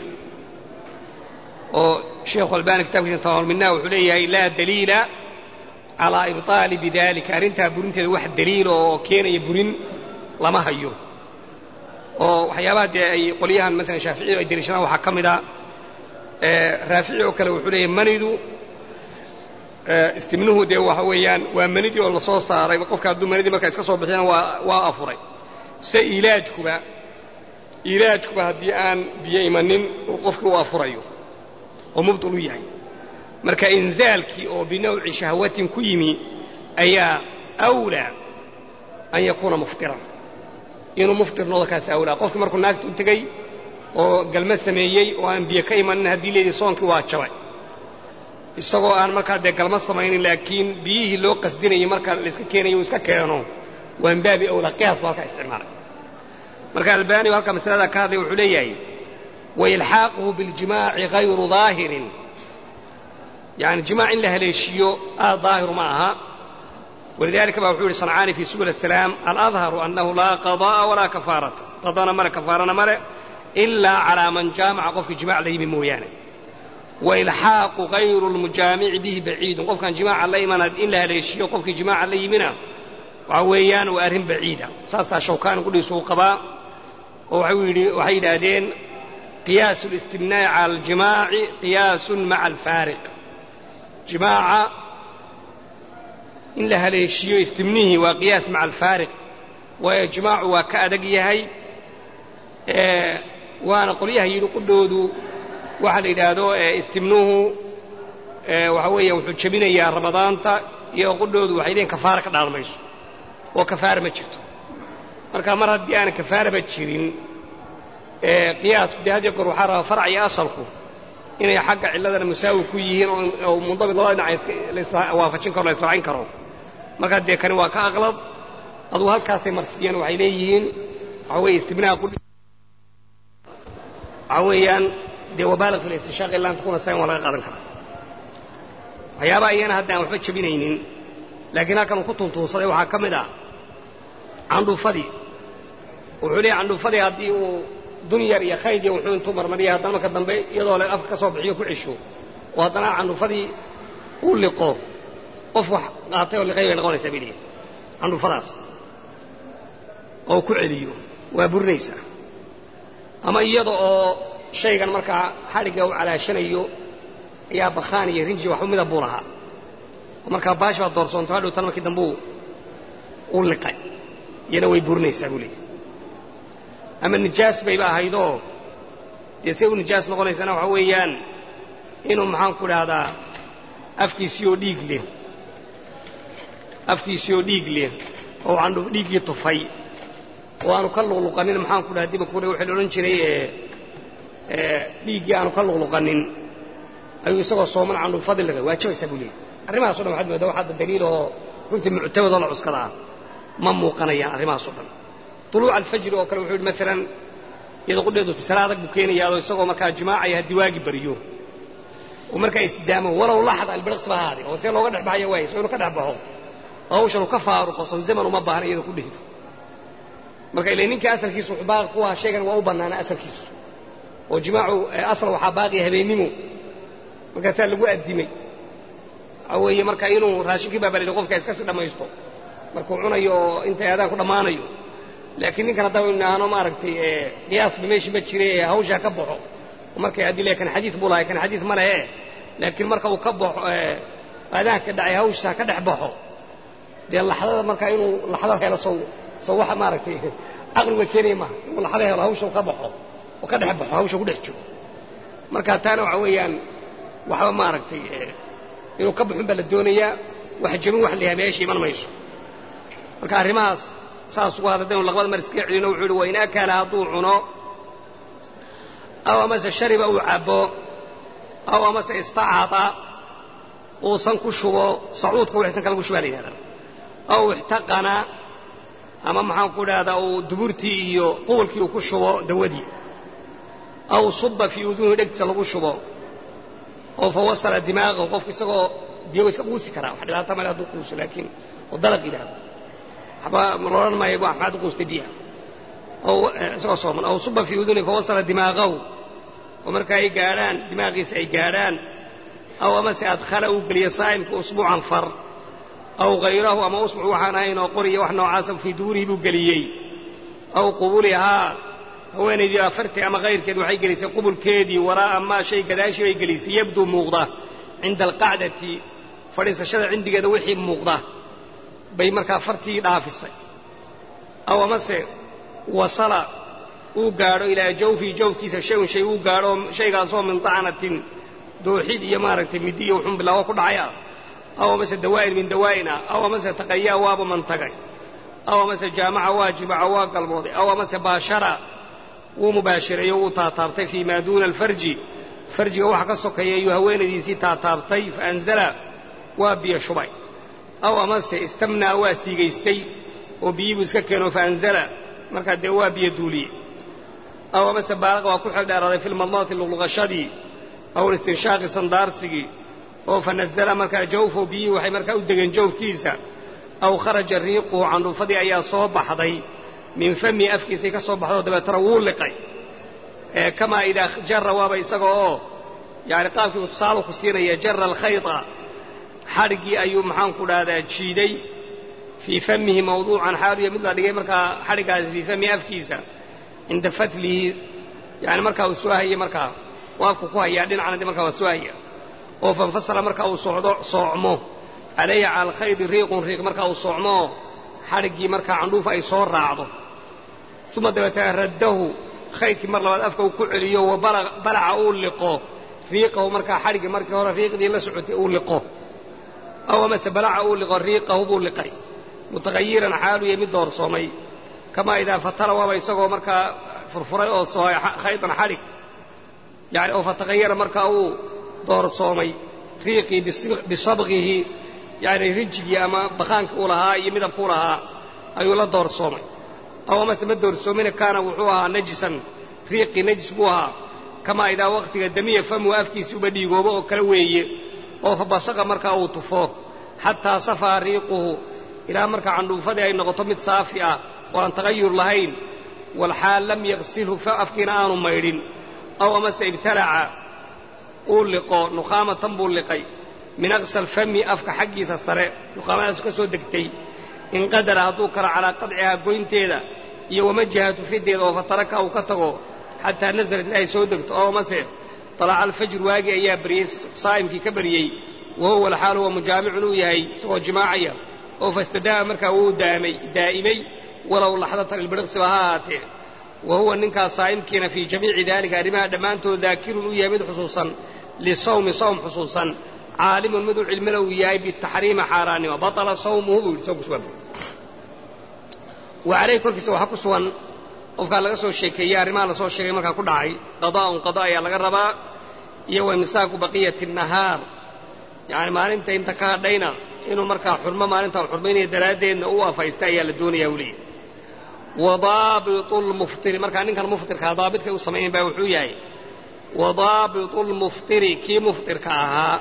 oo sheekhu albani kitabkiisa tamamulminah wuxuu leeyahay laa daliila calaa ibطaali bidalika arrintaa burinteeda wax daliila oo keenaya burin lama hayo oo waxyaabaha dee ay qolyahan maalan shaaficiyadu ay deliishadaan waxaa ka mid a raafici oo kale wuxuu leeyahay manidu istimnuhu dee waxa weeyaan waa manidii oo lasoo saaray qofka hadduu manidii markaa iska soo bixiyana waa waa afuray se ilaajkuba ilaajkuba haddii aan biyo imanin uu qofkii u afurayo oo mubtil u yahay marka inzaalkii oo binawci shahwatin ku yimi ayaa awlaa an yakuuna muftiran inuu muftir noqdo kaas awlaa qofkii markuu naagta u tegey oo galma sameeyey oo aan biyo ka imanin haddii leedii soonkii waa jabay isagoo aan markaa dee galma samaynin laakiin biyihii loo qasdinayay marka layska keenayo uu iska keeno waa min baabi awlaa qiyaas baa halkaa isticmaalay marka albaani oo halkaa masalada ka hadlay wuxuu leeyahay wailxaaquhu biاljimaaci hayru daahirin yani jimaac in la haleeshiiyo aad daahiru ma aha walidalika ba wuxuu yihi sancaani fi subul asalaam aladharu annahu laa qada'a walaa kafaarata qadana male kafaarana male ilaa calaa man jaamaca qofkii jimac la yimi mooyaane wailxaaqu hayru lmujaamici bihi baciidun qofkaan jimaaca la imana in la haleeshiiyo qofkii jimaaca la yimina waxa weeyaan waa arrin baciida saasaa shawkaani qudhiisu u qabaa oo waxay yidhaahdeen qiyaasu listimnaa'i cala aljimaaci qiyaasun maca alfaariq jimaaca in la haleeshiiyo istimnihii waa qiyaas maca alfaariq waayo jimaacu waa ka adag yahay waana qolyaha yidhi qudhoodu waxaa la yidhaahdo istimnuhu waxa weeya wuxuu jebinayaa ramadaanta iyo qudhoodu waxay leeyiin kafaara ka dhaal mayso oo kafaara ma jirto marka mar haddii aanan kafaaraba jirin qiyaasku dee had iyo goor waxaa rabaa farc iyo asalku inay xagga cilladana musaawi ku yihiin oo mundabit labada dhinac waafajin karo la israacin karo markaa dee kani waa ka aqlab adugu halkaasay marsiiyeen waxay leeyihiin waxa weeye istibnaha qudhi waxa weeyaan dee wabaalig fi listishaaq ilaa an takuna sayn waa laga qaadan karaa waxyaabaha iyana hadda aan waxba jebinaynin laakiin halkan uu ku tuntuunsaday waxaa ka mid ah candhuufadii wuxuu leeyahy candhuufadii haddii uu dunyar iyo khayd iyo wuxuu intuu marmariya haddana marka dambe iyadoo le afka ka soo bixiyo ku cesho oo haddana candhuufadii uu liqo qof wax qaatay oo liqay bay noqonaysaa bay leeyihin candhuufadaas oo ku celiyo waa burinaysaa ama iyada oo shaygan markaa xadhigga uu calaashanayo ayaa bakhaan iyo rinji waxu mida buu lahaa oo markaa baash baa doorsoonto hadhow tan markii dambe uu liqay iyana way burinaysaa buu leeyahy ama nijaas bayba ahaydoo dee say u nijaas noqonaysana waxa weeyaan inuu maxaan ku dhahdaa afkiisii oo dhiig leh afkiisii oo dhiig leh oo candhu dhiiggii tufay oo aanu ka luqluqanin maxaan ku dhaha diba kure waxaa la odhan jiray dhiiggii aanu ka luqluqanin ayuu isagoo sooman candhuufadii liqay waajabaysaa buu leeyahy arrimahaso dhan waxaad moodaa wax hadda daliil oo runtii muctamadoo la cuskada ah ma muuqanayaan arrimahaas o dhan طuluuca alfajri oo kale wuxuu yidhi maalan iyadoo qudheedu fisala adag buu keenayaadoo isagoo markaa jimaacaya haddii waagi baryo oo markaa isdaamo walow laxda albirqsba ahaade oo see looga dhex baxaya waayso inuu ka dhex baxo hawshan uu ka faaruqo sow zaman uma baahna iyadoo ku dhehdo marka ila ninka asalkiisu wuxuu baaqi ku ahaa shaygan waa u bannaana asalkiisu oo jimaacu asal waxaa baaqiya habeennimo markaasaa lagu addimay waxaa weeye marka inuu raashinkii baa balidhi qofka iska si dhammaysto markuu cunayo oo intay aadaan ku dhammaanayo laakiin ninkan haddaba inaano maaragtay qiyaasba meeshii ma jire hawshaa ka baxo markay haddii le kan xadiid buu lahay kan xadiid ma lehe laakiin marka uu ka baxo aadaanka dhacay hawshaa ka dhex baxo dee laxdada marka inuu laxdo helo sow sow waxa maaragtay caqliga keenaya maaha inuu laxdo helo hawsha ka baxo oo ka dhex baxo hawsha ku dhex jiro marka taana waxa weeyaan waxba maaragtay inuu ka baxun baa la doonayaa wax jebin wax la yahay meesha iman mayso marka arrimahaas saas ugu hadadaynu laqbada mar iskaga celino wuxuu uhi wain akala hadduu cuno aw amase shariba uu cabbo aw amase istacada uusan ku shubo sacuudka waxaysan kala ku shubaa la yidhahdaa aw ixtaqana ama maxaan ku dhahdaa uu duburtii iyo quwalkii uu ku shubo dawadii aw suba fii uduunihi dhegtiisa lagu shubo oo fa wasala dimaaqahu qofku isagoo biyo iska quusi karaa wax dhibaata male hadduu quuso laakiin oo dalaq yidhahdo waxba loodhan maayo maxaad u quustay biyaha oo isagoo sooman aw suba fii udunihi fawasala dimaaqahu oo marka ay gaadhaan dimaaqiisa ay gaadhaan aw amase adkhala uu geliyo saa'imka usbuucan far aw hayrahu ama usbuc waxaan ahayn oo qoriya wax noocaasa fii duurihi buu geliyey aw qubulihaa haweenaydii afartii ama kayrkeed waxay gelisay qubulkeedii waraa'a maa shay gadaashii bay gelisay yabduu muuqda cinda alqacdati fadhiisashada cindigeeda wixii muuqda bay markaa fartii dhaafisay aw amase wasala uu gaadho ilaa jawfii jawfkiisa shayun shay uu gaadho shaygaasoo min tacnatin dooxid iyo maaragtay midi iyo wuxuun bilaawo ku dhacay ah aw amase dawaa'in min dawaa'in ah aw amase taqayaa waaba mantagay aw amase jaamaca waa jimaca waa galmooday aw amase baashara wuu mubaashireeyo wuu taataabtay fii maa duuna alfarji farjiga waxa ka sokeeya ayuu haweenaydiisii taataabtay fa anzala waa biyo shubay aw amase istamnaa waa siigaystay oo biyii buu iska keeno fa anzala markaa dee waa biyo duuliye aw amase baalaqa waa ku xeldheeraaday fi lmadmadati luqluqashadii aw listinshaaqi sandaarsigii oo fa nasala markaa jawfo biyihii waxay markaa u degeen jawfkiisa aw kharaja riiquhu candhuufadii ayaa soo baxday min fami afkiisay ka soo baxdoo dabeetana wuu liqay kamaa idaa jara waaba isaga oo yani qaabkiibu tusaalu ku siinaya jara alkhayda xadhiggii ayuu maxaanku dhahdaa jiiday fii famihi mawduucan xaaluya mid la dhigay markaa xadhiggaasi fii famihi afkiisa cinda fatlihi yani markaa uu soo hayay markaa u afku ku hayaa dhinacna markaa waa soo haya oo fanfasala markaa uu socdo soocmo calayhi cala alkhaydi riiqun riiq markaa uu soocmoo xadhiggii markaa candhuufa ay soo raacdo uma dabeetana raddahu khaydkii mar labaad afka uu ku celiyo wa balaca uu liqo riiqahu markaa xadhiggii markii hore riiqdii la socotay uu liqo aw amase balaca uu liqo riiqahu buu liqay mutaqayiran xaaluya mid doorsoomay kamaa idaa fatala waaba isagoo markaa furfuray oo soohay khaydan xadhig yani oo fataqayara markaa uu doorsoomay riiqii bisabqihi yani rijigii ama baqaankii uu lahaa iyo midabkuu lahaa ayuu la doorsoomay aw amase ma doorsoomina kaana wuxuu ahaa najisan riiqii najis buu ahaa kamaa idaa wakhtiga damiya famuhu afkiisii uba dhiigoobo oo kale weeye oo fa basaqa markaa uu tufo xataa safaa riiquhu ilaa markaa candhuufadii ay noqoto mid saafi ah oo aan tagayur lahayn walxaal lam yaqsilhu afkiina aanu maydhin aw amase ibtalaca uu liqo nukhaamatan buu liqay min aqsal fami afka xaggiisa sare nukhaamadaas ka soo degtay in qadara hadduu karo calaa qadcihaa goynteeda iyo wamajahatu fideeda oo fataraka uu ka tago xataa nasalat ilaahay soo degto oo amase طalaca alfajr waagi ayaa baryey saa'imkii ka baryey wa huwa alxaal huwa mujaamicun uu yahay isagoo jimaacaya oo fastadaama markaa wuu daamay daa'imay walow laxdatan ilbiriqsiba ha ahaatee wa huwa ninkaas saa'imkiina fii jamiici daalika arrimaha dhammaantood daakirun uu yahay mid xusuusan lisawmi sawm xusuusan caalimun mid u cilmila uu yahay bitaxriima xaaraannimo baطala sawmuhu buu yidhi soo wa calayh korkiisa waxaa ku sugan qofkaa laga soo sheekeeyey arrimaha lasoo sheegay markaa ku dhacay qadaa'un qada ayaa laga rabaa iyo wa imsaaku baqiyati nahaar yacani maalinta inta ka hadhayna inuu markaa xurmo maalintaan xurmaynaya daraaddeedna u afaysta ayaa la doonayaa u leeyahy wa daabitu lmuftiri markaa ninkan muftirkaa daabidkay u samayn baa wuxuu yahay wa daabitu lmuftiri kii muftirka ahaa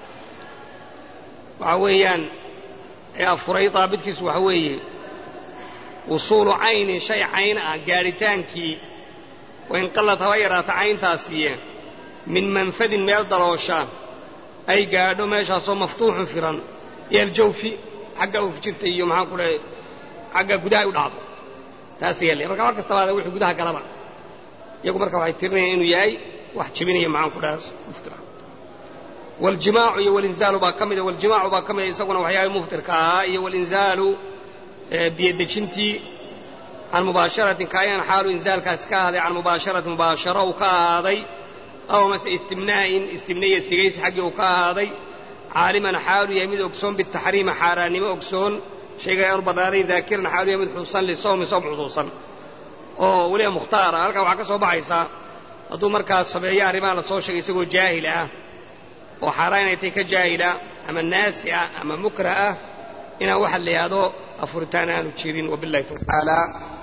waxaa weeyaan ee afuray daabidkiisu waxa weeye wusuulu caynin shay cayn ah gaadhitaankii wain qallad haba yaraata cayntaasiiye min manfadin meel daloosha ay gaadho meeshaasoo maftuuxun firan iyo aljawfi xagga uf jirta iyo maxaan ku dhahay xagga gudaha u dhacdo taas yeelay marka mar kastaba ada wixii gudaha galaba iyagu marka waxay tirinayaan inuu yahay wax jebinaya maxaan ku dhaha muftira waljimaacu iyo walinzaalu baa ka mida waljimaacu baa ka mida isaguna waxyaabay muftirka ahaa iyo walinzaalu biyodejintii can mubaasharatin kaayaan xaalu inzaalkaasi ka ahaaday can mubaasharatin mubaasharo uu ka ahaaday aw mase istimnaa'in istimnaya sigaysi xaggii uu ka ahaaday caaliman xaalu yahay mid ogsoon bitaxriima xaaraannimo ogsoon shayga aanu bannaanayn daakiran xaalu yahay mid xusuusan lisawmi sawm xusuusan oo weliba mukhtaara halkaa waxaa ka soo baxaysaa hadduu markaas sameeyo arrimaha la soo sheegay isagoo jaahil ah oo xaaraan inay tahay ka jaahila ama naasi ah ama mukrah ah inaan waxa la yidhaahdo afuritaan aanu jirin wabillahi tacaala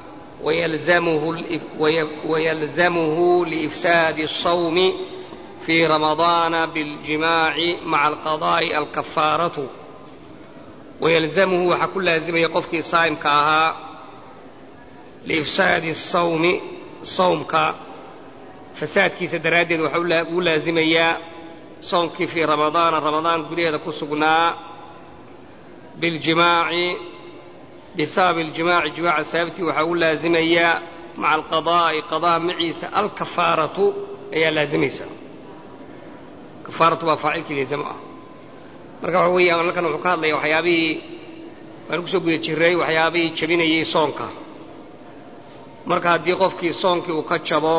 ويلزمه لإفساد الصوم في رمضان بالجماع مع القضاء الكفارة ويلزمه وحكل لازم يقفك صائم كاها لإفساد الصوم صومك فساد كيس درادد وحول لازم يا صومك في رمضان رمضان قليل كسقنا بالجماع بسبب الجماع جماع السابت وحول لازميا مع القضاء قضاء معيسى الكفارة هي لازميسا كفارة وفاعلك لازمها marka waxa weeyaan halkan wuxuu ka hadlaya waxyaabihii waan ku soo guda jiray waxyaabihii jabinayay soonka marka haddii qofkii soonkii uu ka jabo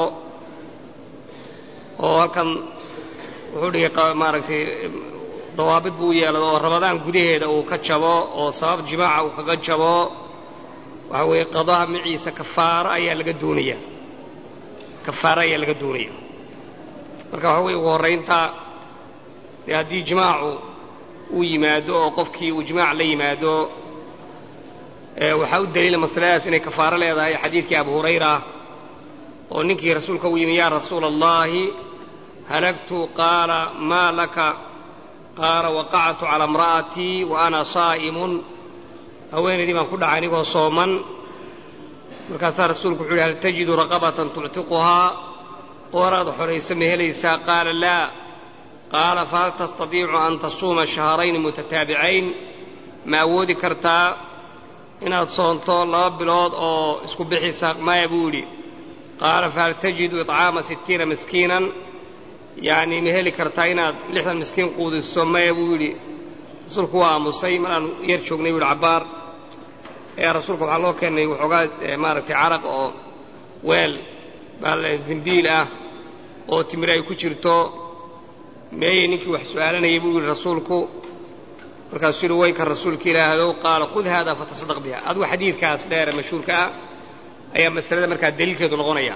oo halkan wuxuu dhigay maaragtay dawaabid buu u yeelado oo ramadaan gudaheeda uu ka jabo oo sabab jimaaca uu kaga jabo waxa weeye qadaha maciisa kafaaro ayaa laga doonaya kafaaro ayaa laga doonaya marka waxa weye ugu horraynta dee haddii jimaacu uu yimaado oo qofkii uu jimaac la yimaado waxaa u daliila masaladaas inay kafaaro leedahay xadiidkii abu hurayra oo ninkii rasuulka u yimi yaa rasuula allahi halagtu qaala maa laka qaala waqactu calaa imra'atii wa ana saa'imun haweenaydii baan ku dhacay anigoo sooman markaasaa rasuulku wuxu uhi hal tajidu raqabatan tuctiquhaa qooraad xoraysa ma helaysaa qaala laa qaala fahal tastadiicu an tasuuma shahrayni mutataabicayn ma awoodi kartaa inaad soonto laba bilood oo isku bixisa maya buu yidhi qaala fahal tajidu iطcaama sittiina miskiinan yacni ma heli kartaa inaad lixdan miskiin quudiso maya buu yidhi rasuulku waa aamusay mar aan yar joognay buu yidhi cabbaar ee rasuulka waxaa loo keenay waxoogaa maaragtay caraq oo weel baal zimbiil ah oo timir ay ku jirto meeyey ninkii wax su'aalanayay buu yidhi rasuulku markaasuu yidhi waynka rasuulka ilaahdow qaala khud haadaa fatasaddaq biha adigu xadiidkaas dheere mashhuurka ah ayaa masalada markaa daliilkeedu noqonaya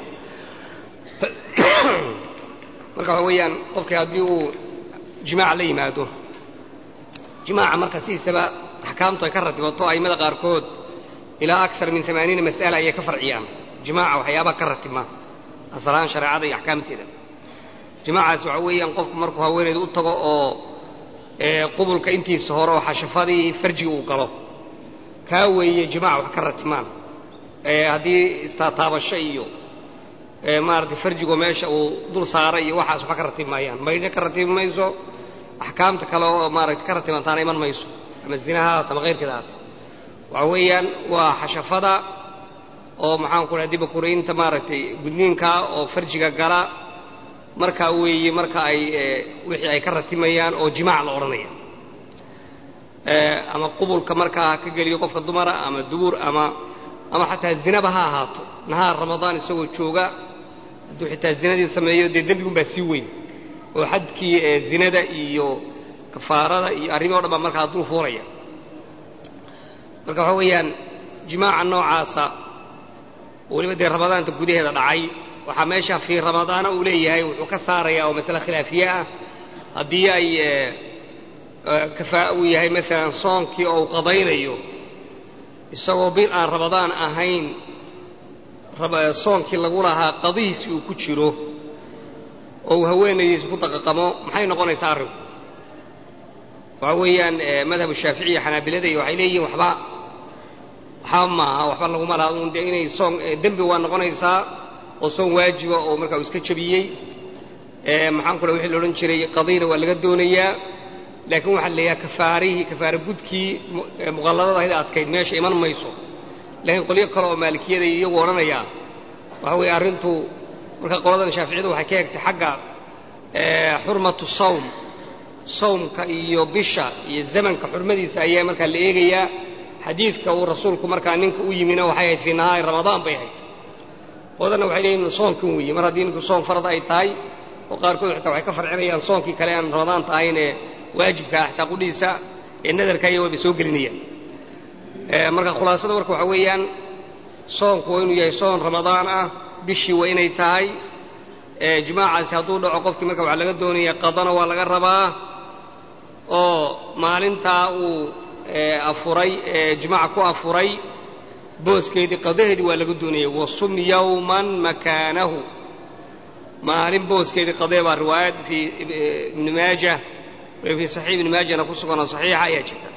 marka waxa weeyaan qofkii haddii uu jimaaca la yimaado jimaaca marka sidiisaba axkaamtu ay ka ratibato a'immada qaarkood ilaa akar min amaaniina mas'ala ayay ka farciyaan jimaaca waxyaabaha ka ratibma asalahaan shareecada iyo axkaamteeda jimaacaas waxa weeyaan qofku markuu haweenayda u tago oo qubulka intiisa hore oo xashafadii farjiga uu galo kaa weeye jimaaca wax ka ratibmaan haddii istaataabasho iyo maaragtay farjigo meesha uu dul saaray iyo waxaas waxba ka ratib maayaan maydhna ka ratibi mayso axkaamta kale oo maaragtay ka ratibantaana iman mayso ama zinaha haata ama kayrkeeda haata waxa weeyaan waa xashafada oo maxaan ku dhaha dibakuraynta maaragtay gudniinka oo farjiga gala markaa weeye marka ay wixii ay ka ratimayaan oo jimaac la odhanaya ama qubulka markaa ha ka geliyo qofka dumara ama dubuur ama ama xataa zinaba ha ahaato nahaar ramadaan isagoo jooga hadduu xitaa zinadii sameeyo dee dembigunbaa sii weyn oo xadkii zinada iyo kafaarada iyo arrimihi o dhan baa markaa dul fuulaya marka waxaa weeyaan jimaaca noocaasa oo weliba dee ramadaanta gudaheeda dhacay waxaa meesha fii ramadaana uu leeyahay wuxuu ka saarayaa oo masale khilaafiye ah haddii ay kafaa uu yahay maalan soonkii oo uu qadaynayo isagoo bil aan ramadaan ahayn soonkii lagu lahaa qadihiisi uu ku jiro oo uu haweenaydiisa ku daqaqamo maxay noqonaysaa arrinku waxa weeyaan madhabu shaaficiya xanaabilada iyo waxay leeyihiin waxba waxba maaha waxba laguma laha un dee inay soon dembi waa noqonaysaa oo soon waajiba oo markaa uu iska jabiyey maxaan ku leh wixii la odhan jiray qadiina waa laga doonayaa laakiin waxaa la leeyahay kafaarihii kafaare gudkii muqalladada ahayd adkayd meesha iman mayso laakiin qolyo kale oo maalikiyada iyagu odhanaya waxa weeye arrintu marka qoladan shaaficiyadu waxay ka egtay xagga xurmatu sawm sawmka iyo bisha iyo zamanka xurmadiisa ayaa markaa la eegayaa xadiidka uu rasuulku markaa ninka u yimina waxay ahayd fii nahaari ramadaan bay ahayd qoladanna waxay leeyihin soonkan weeye mar haddii ninku soon farad ay tahay oo qaarkood xitaa waxay ka farcinayaan soonkii kale aan ramadaanta ahayn ee waajibka ah xitaa qudhiisa ee nadarka iyo wayba soo gelinayaan marka khulaasada marka waxaa weeyaan soonku waa inuu yahay soon ramadaan ah bishii waa inay tahay jimaacaasi hadduu dhaco qofkii marka waxaa laga doonaya qadana waa laga rabaa oo maalintaa uu afuray jimaaca ku afuray booskeedii qadaheedii waa laga doonaya wasum yowman makaanahu maalin booskeedii qadee baa riwaayad fii ibni maaja fii saxiix ibni maajana ku suganoo saxiixa ayaa jirta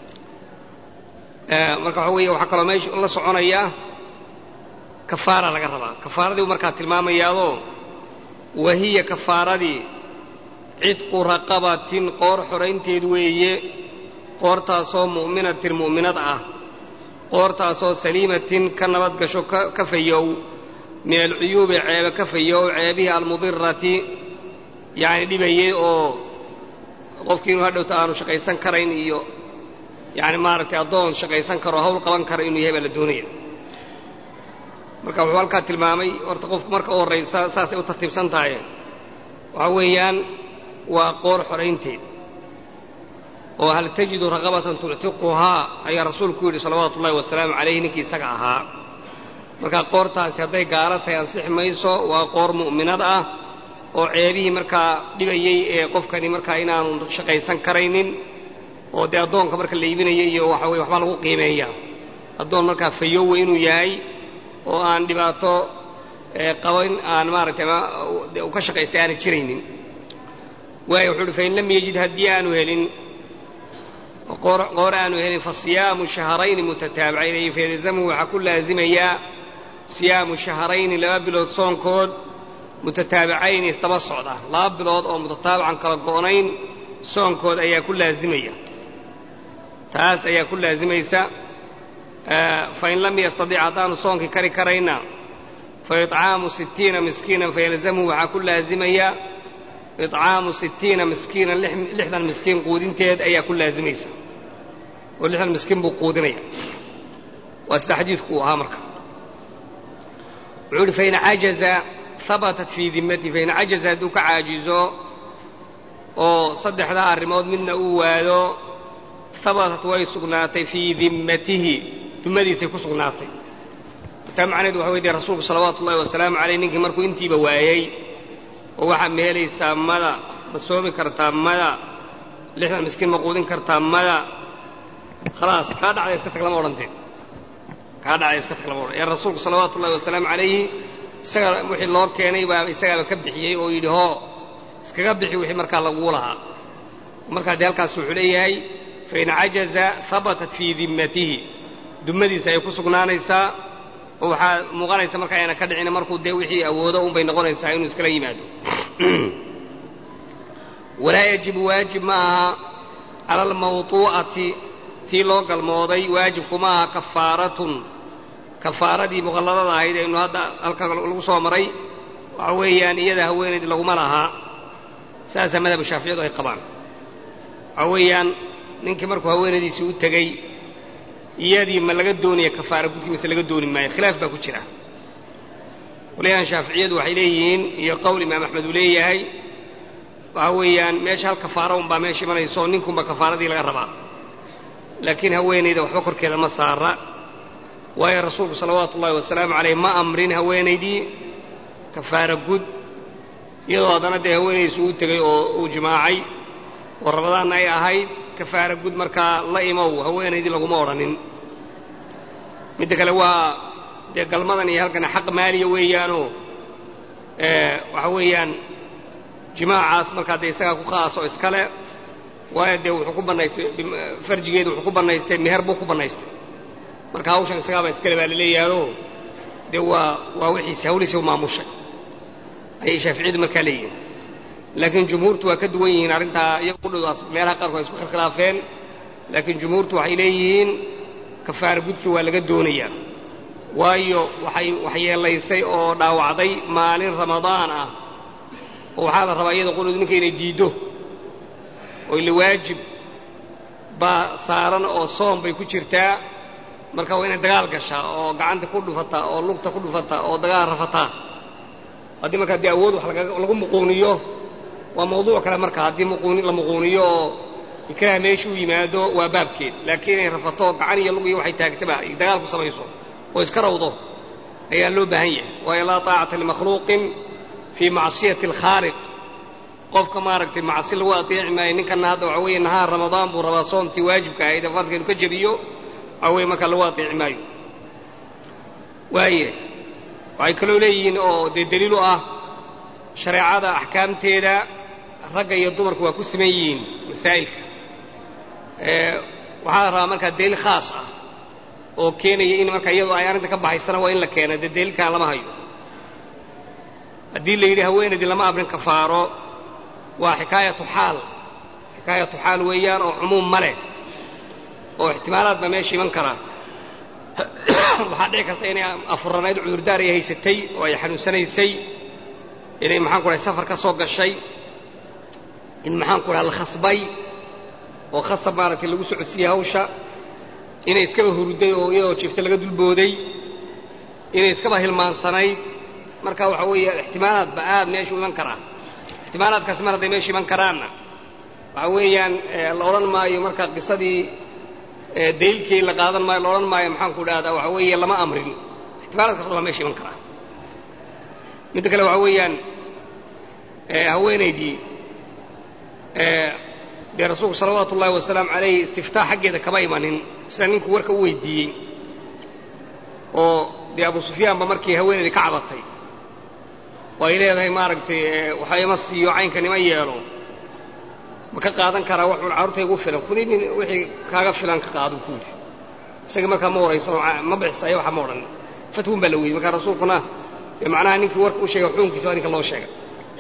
marka waxa weeye waxaa kaloo meesha la soconaya kafaara laga rabaa kafaaradii buu markaa tilmaamayaadoo wahiya kafaaradii cidqu raqabatin qoor xoraynteed weeye qoortaasoo mu'minatin mu'minad ah qoortaasoo saliimatin ka nabad gasho ka fayow min alcuyuubi ceebe ka fayow ceebihii almudirati yacni dhibayey oo qofkii inuu hadhowta aanu shaqaysan karayn iyo yacni maaragtay addoon shaqaysan karo hawl qaban kara inuu yahay baa la doonaya marka wuxuu halkaa tilmaamay horta qofku marka u horraysa saasay u tartiibsan tahay waxaa weeyaan waa qoor xoraynteed oo hal tajidu raqabatan tuctiquhaa ayaa rasuulku yidhi salawaatu ullahi wasalaamu calayhi ninkii isaga ahaa marka qoortaasi hadday gaalo tahay ansixi mayso waa qoor mu'minad ah oo ceebihii markaa dhibayey ee qofkani markaa inaanu shaqaysan karaynin oo dee addoonka marka la iibinaya iyo waxa weye waxbaa lagu qiimeeyaa addoon markaa fayowe inuu yahay oo aan dhibaato qabo in aan maaragtay u ka shaqaystay aanay jiraynin waayo wuxuu uhi fain lam yajid haddii aanu helin qoor aanu helin fa siyaamu shahrayni mutataabicayn ay fayalzamhu waxaa ku laazimayaa siyaamu shahrayni laba bilood soonkood mutataabicayn isdaba socda laba bilood oo mutataabican kala go'nayn soonkood ayaa ku laazimaya taas ayaa ku laazimaysa fain lam yastadic haddaanu soonkii kari karayna fa iطcaamu sittiina miskiinan fayalzamhu waxaa ku laazimaya iطcaamu sittiina miskiinan lixdan miskiin quudinteed ayaa ku laazimaysa oo lixdan miskiin buu quudinaya waa sida xadiidku uu ahaa marka wuxuu uhi fain cajaza habatat fii dimmatihi fain cajaza hadduu ka caajizo oo saddexdaa arrimood midna uu waado habatat way sugnaatay fii dimmatihi dummadiisay ku sugnaatay taa macnaheedu waxa wey dee rasuulku salawaatu ullahi wasalaamu caleyh ninkii markuu intiiba waayey oo waxaad ma helaysaa mada ma soomi kartaa mada lixdan miskiin ma quudin kartaa mada khalaas kaa dhacday iska tag lama odhanteen kaa dhacday iska tag lama odhan ee rasuulku salawaatu ullahi wasalaamu calayhi isaga wixii loo keenay baa isagaaba ka bixiyey oo yidhi hoo iskaga bixi wixii markaa laguu lahaa markaa dee halkaas wuxuu leeyahay fain cajaza habatat fii dimmatihi dummadiisa ay ku sugnaanaysaa oo waxaa muuqanaysa marka ayna ka dhicin markuu dee wixii awoodo unbay noqonaysaa inuu iskala yimaado walaa yajibu waajib ma aha cala almawtuu'ati tii loo galmooday waajibku ma aha kafaaratun kafaaradii muqalladada ahayd aynu hadda halka lagu soo maray waxa weeyaan iyada haweenayd laguma lahaa saasaa madhabu shaaficiyadu ay qabaan waxa weeyaan ninkii markuu haweenaydiisii u tegey iyadii ma laga doonaya kafaara gudkii mise laga dooni maayo khilaaf baa ku jira qolyahan shaaficiyadu waxay leeyihiin iyo qowl imaam axmed uu leeyahay waxa weeyaan meesha hal kafaara unbaa meesha imanayso ninkunba kafaaradii laga rabaa laakiin haweenayda waxba korkeeda ma saara waayo rasuulku salawaatu ullahi wasalaamu caleyh ma amrin haweenaydii kafaara gud iyadoo haddana dee haweenaydiisu uu tegey oo uu jimaacay oo rabadaanna ay ahayd kafaara gud markaa la imow haweenaydii laguma odhanin midda kale waa dee galmadan iyo halkan xaq maaliya weeyaanoo waxa weeyaan jimaacaas markaa dee isagaa ku khaaso iskale waayo dee wuxuu ku bannaystay farjigeedu wuxuu ku bannaystay meher buu ku bannaystay marka hawshan isagaaba iskale baa la leeyahaoo dee waa waa wixiisi hawliisi u maamushay ayay shaaficiyadu markaa leeyihiin laakiin jumhuurtu waa ka duwan yihiin arrintaa iyagu qudhoodaas meelaha qaarkood ay isku khilkhilaafeen laakiin jumhuurtu waxay leeyihiin kafaara gudkii waa laga doonayaa waayo waxay waxyeelaysay oo dhaawacday maalin ramadaan ah oo waxaa la rabaa iyada qudhoodu ninka inay diiddo oo ila waajib baa saaran oo soom bay ku jirtaa marka waa inay dagaal gashaa oo gacanta ku dhufataa oo lugta ku dhufataa oo dagaal rafataa haddii markaa dee awood wax lagu muquuniyo waa mawduuc kale marka haddii muquuni la muquuniyo oo ikraha meesha u yimaado waa baabkeed laakiin inay rafato gacan iyo lug iyo waxay taagtaba ay dagaal ku samayso oo iska rawdo ayaa loo baahan yahay waayo laa taacata limakhluuqin fii macsiyati alkhaaliq qofka maaragtay macsi lagu ateeci maayo ninkana hadda waxa weeye nahaar ramadaan buu rabaa soomtii waajibka ahayd ee farka inu ka jebiyo waxa weye markaa lagu ateeci maayo waaye waxay kaloo leeyihiin oo dee daliil u ah shareecada axkaamteeda ragga iyo dumarku waa ku siman yihiin masaa'ilka waxaa la rabaa markaa daliil khaas ah oo keenaya in marka iyadoo ay arrinta ka baxaysana waa in la keena dee daliilkaan lama hayo haddii la yidhi haweenaydii lama abrin kafaaro waa xikaayatu xaal xikaayatu xaal weeyaan oo cumuum ma leh oo ixtimaalaad baa meesha iman karaa waxaa dhici karta inay afuranayd cudurdaar ay haysatay oo ay xanuunsanaysay inay maxaan ku dhahay safar ka soo gashay in maxaan ku dhaha la khasbay oo khasab maaragtay lagu socodsiiyey hawsha inay iskaba hurday oo iyadoo jifta laga dulbooday inay iskaba hilmaansanayd marka waxa weeye ixtimaalaad ba aad meeshu iman karaa ixtimaalaadkaasi mar hadday meesha iman karaanna waxa weeyaan la odhan maayo marka qisadii daliilkii la qaadan maayo la odhan maayo maxaan ku dhahdaa waxa weeye lama amrin ixtimaalaadkaas dhan baa meesha iman karaa midda kale waxa weeyaan haweenaydii dee rasuulku salawaatu ullaahi wasalaamu calayh istiftaax xaggeeda kama imanin sida ninkuu warka u weydiiyey oo dee abu sufyaanba markii haweenaydii ka cabatay oo ay leedahay maaragtay waxa ima siiyo caynkan ima yeelo ma ka qaadan karaa wax un carruurta igu filan khudii min wixii kaaga filan ka qaado kuudi isaga markaa ma waraysan ma bixisayo waxa ma odhan fatwun baa la weydiy markaa rasuulkuna macnaha ninkii warka u sheegay xukunkiisa waa ninka loo sheegay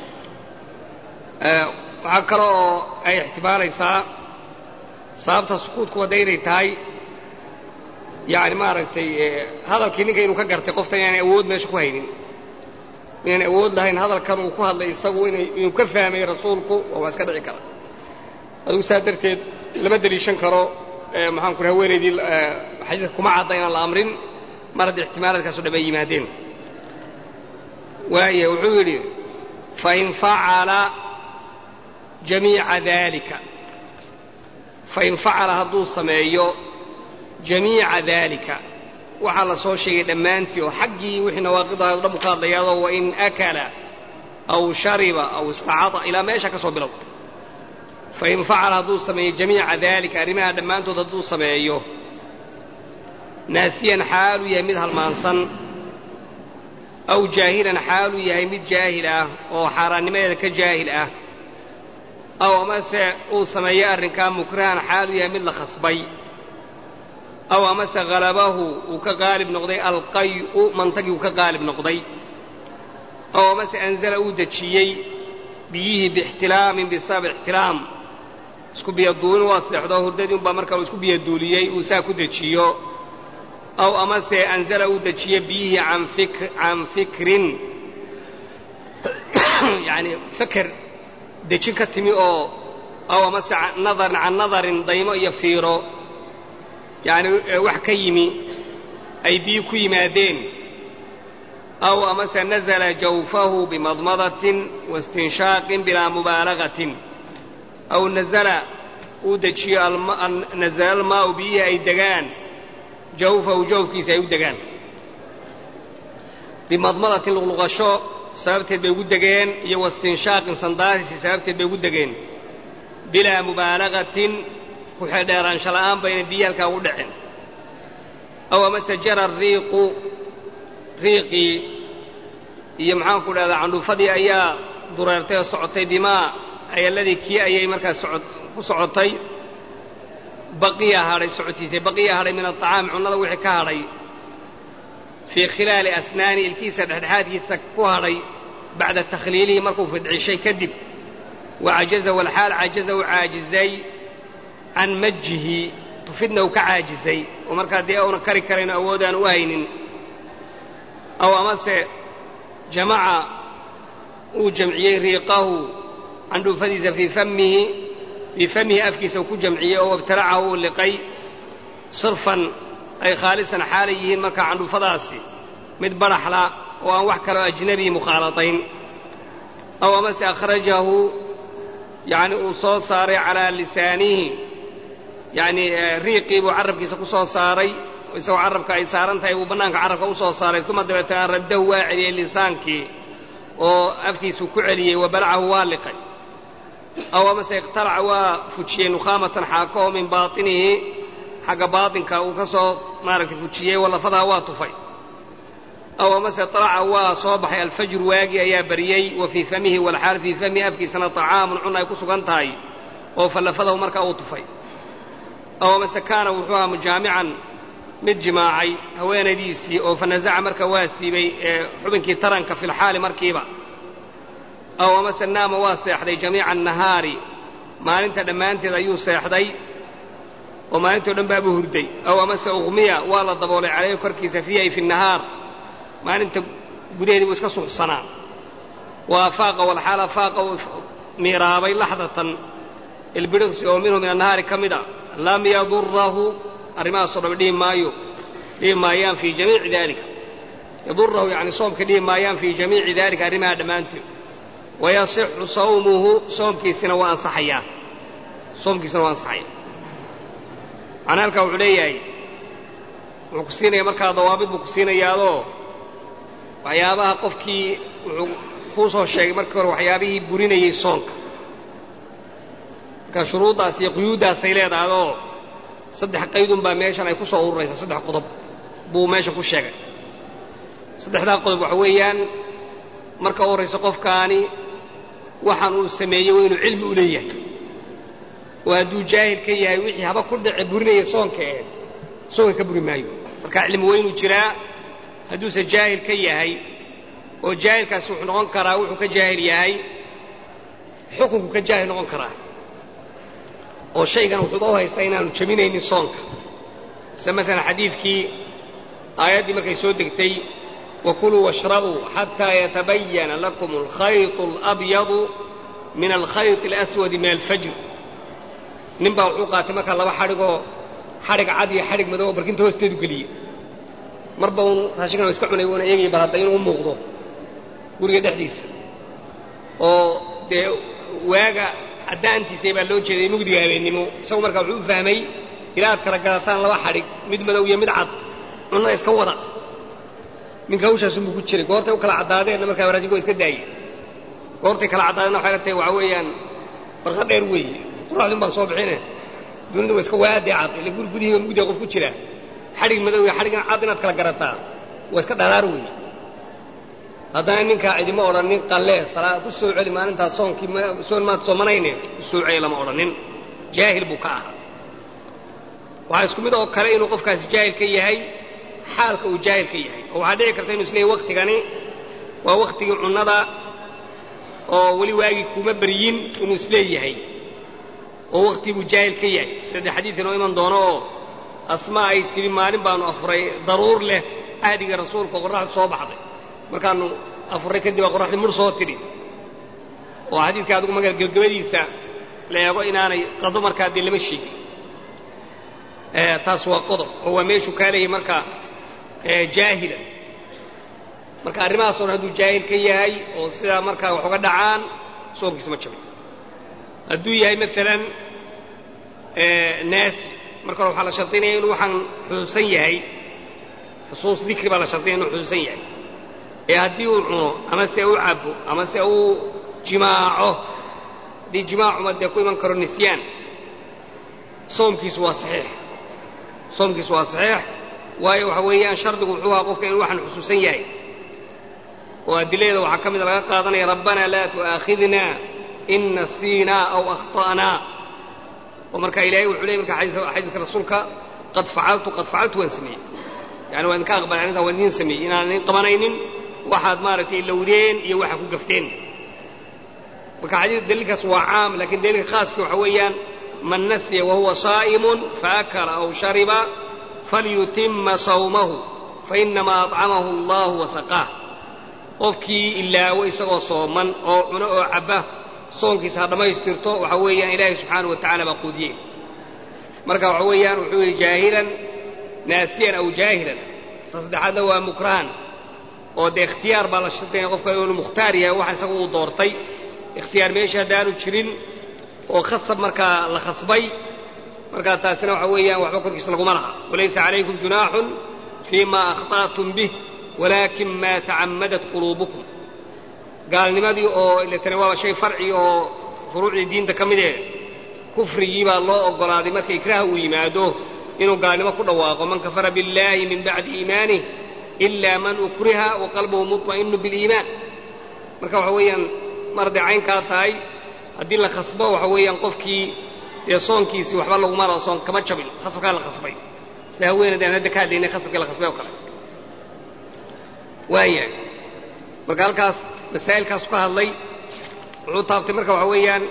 waxaa kale oo ay ixtimaalaysaa sababta sukuudku wadda inay tahay yani maaragtay hadalkii ninka inuu ka gartay qofta inaanay awood meesha ku haynin inaanay awood lahayn hadalkan uu ku hadlay isagu inuu ka fahmay rasuulku waa iska dhici kara adigu saa darteed lama deliishan karo maxaan ku haweenaydii xadiiska kuma cadda inaan la amrin mar haddii ixtimaalaadkaaso dhan ay yimaadeen waaya wuxuu yidhi fain facala jamiica daalika fain facala hadduu sameeyo jamiica daalika waxaa la soo sheegay dhammaantii oo xaggii wixii nawaaqidaha o dhan buu ka hadlayaadoo wain akala aw shariba aw istacada ilaa meesha ka soo bilow fain facala hadduu sameeyo jamiica daalika arrimaha dhammaantood hadduu sameeyo naasiyan xaaluu yahay mid halmaansan aw jaahilan xaaluu yahay mid jaahil ah oo xaaraannimadeeda ka jaahil ah aw amase uu sameeyo arrinkaa mukrahan xaaluu yahay mid la khasbay aw amase halabahu uu ka qaalib noqday alqay'u mantagii uu ka qaalib noqday aw amase anzala uu dejiyey biyihii biixtilaamin bisabab ixtilaam isku biyaduulin waa seexdoo hurdadii unbaa markaa uu isku biyaduuliyey uu saa ku dejiyo aw amase anzala uu dejiyo biyihii can fikrin yani feker dejin ka timi oo aw amase nadarin can nadarin daymo iyo fiiro yani wax ka yimi ay biyi ku yimaadeen aw amase nazala jawfahu bimadmadatin waistinshaaqin bilaa mubaalagatin aw nazala uu dejiyo nazala almaau biyihii ay degaan jawfahu jawfkiisa ay u degaan bimadmadatin luqluqasho sababteed bay ugu degeen iyo waistinshaaqin sandaasisi sababteed bay ugu degeen bilaa mubaalagatin ku xeedheeraansha la'aan bayna biyi halkaa ugu dhicin aw amase jara riiqu riiqii iyo maxaanku dhahdaa candhuufadii ayaa dureertay oo socotay bimaa ayaladii kii ayay markaa ku socotay baqiya hadhay socotiisay baqiya hadhay min aطacaami cunnada wixii ka hadhay fii khilaali asnaani ilkiisa dhexdhexaadkiisa ku hadhay bacda takhliilihi markuu fidcishay kadib wacajaza walxaal cajaza u caajizay can majihi tufidna uu ka caajizay oo markaa dee auna kari karayn awoodaan u haynin aw amase jamaca uu jamciyey riiqahu candhuufadiisa fii famihi fii famihi afkiisa uu ku jamciyey oo wabtalacahu uu liqay sirfan ay khaalisan xaalay yihiin markaa candhuufadaasi mid badhaxla oo aan wax kaloo ajnabii mukhaalatayn aw amase akhrajahu yacni uu soo saaray calaa lisaanihi yacni riiqii buu carrabkiisa ku soo saaray isagoo carrabka ay saaran tahay buu bannaanka carrabka u soo saaray uma dabeetana raddahu waa celiyey lisaankii oo afkiisuu ku celiyey wa balacahu waa liqay aw amase ikhtalaca waa fujiyey nukhaamatan xaako oo min baatinihi xagga baatinka uu ka soo maaragtay fujiyey wallafadaha waa tufay aw amase talaca waa soo baxay alfajru waagii ayaa bariyey wa fii famihi walxaal fii famihi afkiisana طacaamun cun ay ku sugan tahay oo fallafadahu markaa uu tufay aw amase kaana wuxuu ahaa mujaamican mid jimaacay haweenaydiisii oo fanazaca marka waa siibay xubinkii taranka fi lxaali markiiba aw amase naama waa seexday jamiica annahaari maalinta dhammaanteed ayuu seexday oo maalintao dhan baabuu hurday aw amase ukhmiya waa la daboolay calayhi korkiisa fiihi ay fi nahaar maalinta gudaheedii buu iska suuxsanaa wa afaaqa walxaal afaaqa uu miiraabay laxdatan ilbidhiqsi oo minhu min annahaari ka mid a lam yadurahu arrimahaasoo dham dhihi maayo dhihi maayaan fii jamiici daalika yadurahu yacni soomka dhihi maayaan fii jamiici daalika arrimaha dhammaanteed wayasixu sawmuhu soomkiisina waa ansaxayaa soomkiisina waa ansaxaya macnaa halkaa wuxuu leeyahay wuxuu ku siinaya markaa dawaabid buu ku siinayaadoo waxyaabaha qofkii wuxuu kuu soo sheegay markii hore waxyaabihii burinayey soonka marka shuruuddaas iyo quyuuddaasay leedahayoo saddex qaydun baa meeshan ay ku soo ururaysaa saddex qodob buu meeshan ku sheegay saddexdaa qodob waxa weeyaan marka u horraysa qofkaani waxaan uu sameeyey waa inuu cilmi u leeyahay oo hadduu jaahil ka yahay wixii haba ku dhace burinaya soonka ee soonka ka buri maayo marka cilmi waa inuu jiraa hadduuse jaahil ka yahay oo jaahilkaasi wuxuu noqon karaa wuxuu ka jaahil yahay xukunku ka jaahil noqon karaa oo shaygan wuxuuba u haystaa inaanu jebinaynin soonka sida maalan xadiidkii aayaddii markay soo degtay wakuluu washrabuu xataa yatabayana lakum alkhayط اlabyadu min alkhayط اlaswadi min alfajr nin baa wuxuu qaatay markaa laba xadhigoo xadhig cad iyo xadhig madow oo barkinta hoosteedu geliyey marba uun raashinkan wa iska cunay uuna eegay bal hadda inuu u muuqdo guriga dhexdiisa oo dee waaga caddaantiisa baa loo jeeday mugdiga habeennimo isagu markaa wuxuu u fahmay ilaa aad kala gadataan laba xadhig mid madow iyo mid cad cunnada iska wada ninka hawshaasunbuu ku jiray goortay u kala caddaadeenna markaa raashinka waa iska daayey goortay kala caddaadeenna waxay la tahay waxaa weeyaan barqa dheer weeye quraxdun baan soo bixine dunida waa iska waadee cad ila guri gudihiiba mugdiga qof ku jira xadhig madow iyo xadhigan cad inaad kala garataa waa iska dharaar weeye haddana ninkaa cidima odhanin qallee salaa ku soo celi maalintaas soonkii soon maad soomanayne ku soo celi lama odhanin jaahil buu ka ahaa waxaa isku mid oo kale inuu qofkaasi jaahil ka yahay xaalka uu jaahil ka yahay oo waxaa dhici karta inu isleeyahy waktigani waa waktigii cunnada oo weli waagii kuma beryin inuu isleeyahay oo waktii buu jaahil ka yahay sida xadiid inoo iman doono oo asmaa ay tidhi maalin baanu afuray daruur leh ahdiga rasuulka oo qorraxdu soo baxday markaanu afuray kadib baa qorraxdii mur soo tidhi oo xadiidka adigu maga gebgabadiisa la eego inaanay qado markaa dee lama sheegin taas waa qodob oo waa meeshuu kaa leeyahay marka jaahila marka arrimahaas o dhan hadduu jaahil ka yahay oo sidaa markaa wax uga dhacaan soonkiisa ma jabay hadduu yahay maalan naasi marka hore waxaa la shardinaya inuu waxaan xusuusan yahay xusuus dikri baa la shardinaya inuu xusuusan yahay ee haddii uu cuno ama se u cabo ama se uu jimaaco haddii jimaacuma dee ku iman karo nisyaan soomkiisu waa saxiix soomkiisu waa saxiix waayo waxa weeyaan shardigu wuxuu ahaa qofka inuu waxaan xusuusan yahay oo adiladeeda waxaa ka mida laga qaadanaya rabbanaa laa tu'aakhidna in nasiinaa aw akhta'naa oo marka ilahay wuxuu leeyay marka xadiidka rasuulka qad facaltu qad facaltu waan sameeyey yani waan idinka aqbalay arrintaa waan idiin sameeyey inaan idin qabanaynin waxaad maaragtay lowdeen iyo waxa ku gafteen marka xadiid daliilkaas waa caam lakiin daliilka khaaska waxa weeyaan man nasiya wahuwa saa'imun faakala aw shariba falyutima sawmahu fainamaa acamahu allahu wasaqaah qofkii ilaawo isagoo sooman oo cuno oo cabba soonkiisa ha dhammaystirto waxa weeyaan ilaahay subxaanahu wa tacala baa quudiyey marka waxa weeyaan wuxuu yidhi jaahilan naasiyan aw jaahilan ta saddexaadna waa mukrahan oo dee ikhtiyaar baa la shardinaya qofka inuu mukhtaar yahay waxaan isaga uu doortay ikhtiyaar meesha haddaanu jirin oo khasab markaa la khasbay markaa taasina waxa weeyaan waxba korkiisa laguma laha walaysa calaykum junaaxun fii ma akhta'tum bih walaakin maa tacammadat quluubukum gaalnimadii oo iletana waa shay farci oo furuucdii diinta ka midee kufrigii baa loo oggolaaday marka ikraaha uu yimaado inuu gaalnimo ku dhawaaqo man kafara biاllaahi min bacdi iimaanih ila man ukriha wa qalbuhu muطma'inu biliimaan marka waxa weeyaan mar hadday caynkaa tahay haddii la khasbo waxa weeyaan qofkii dee soonkiisii waxba laguma lao soon kama jabin khasabkaa la khasbay si haweenayd aan hadda ka hadlaynay khasabkii la khasbay oo kale waayahay marka halkaas masaa'ilkaasu ka hadlay wuxuu taabtay marka waxa weeyaan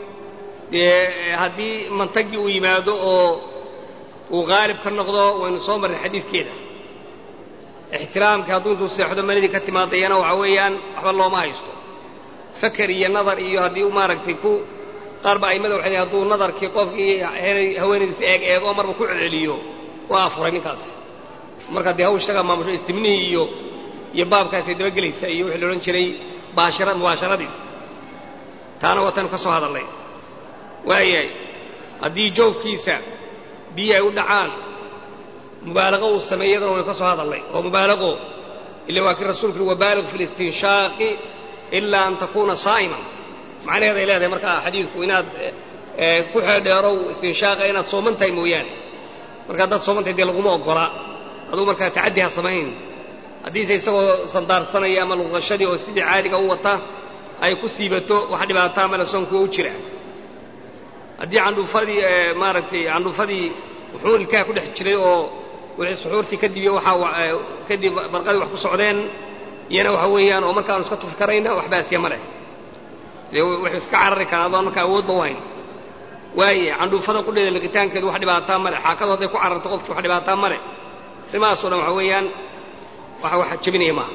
dee haddii mantagii uu yimaado oo uu qaalib ka noqdo waynu soo marray xadiidkeeda ixtiraamkii hadduu intuu seexdo manidii ka timaadayana waxa weeyaan waxba looma haysto faker iyo nadar iyo haddii u maaragtay ku qaar ba aimada waxay hadduu nadarkii qofkii haweenaydiisa eeg eego marba ku celceliyo waa afuray ninkaas marka dee hawsh isagaa maamusho istimnihii iyo iyo baabkaasay dabagelaysa iyo wixii la odhan jiray baashira mubaasharadii taana waataynu ka soo hadallay waayahay haddii joogkiisa biyi ay u dhacaan mubaalaqo uu sameey iyadana waynu ka soo hadallay oo mubaalaqo ila waa kii rasuulku yuri wabaaliq fi listinshaaqi ilaa an takuuna saa'iman macnaheed ay leedahay markaa xadiidku inaad ku xeedheerow istinshaaqa inaad sooman tahay mooyaane marka haddaad sooman tahay dee laguma oggola aduu markaa tacaddi ha samayn haddiise isagoo sandaarsanaya ama luqashadii oo sidii caadiga u wata ay ku siibato wax dhibaataa male soonkuwa u jira haddii candhuufadii maaragtay candhuufadii wuxuu ilkaha ku dhex jiray oo wixii suxuurtii kadib iyo waxaa kadib barqadii wax ku socdeen iyana waxa weeyaan oo markaanu iska tufi karayna wax baasiya ma leh dee wuxuu iska carari karaa adoon markaa awoodba u hayn waaye candhuufada qudheeda liqitaankeedu wax dhibaataa male xaakadu hadday ku cararto qofkii wax dhibaataa male arrimahaasoo dhan waxa weeyaan waxa wax jebinaya maaha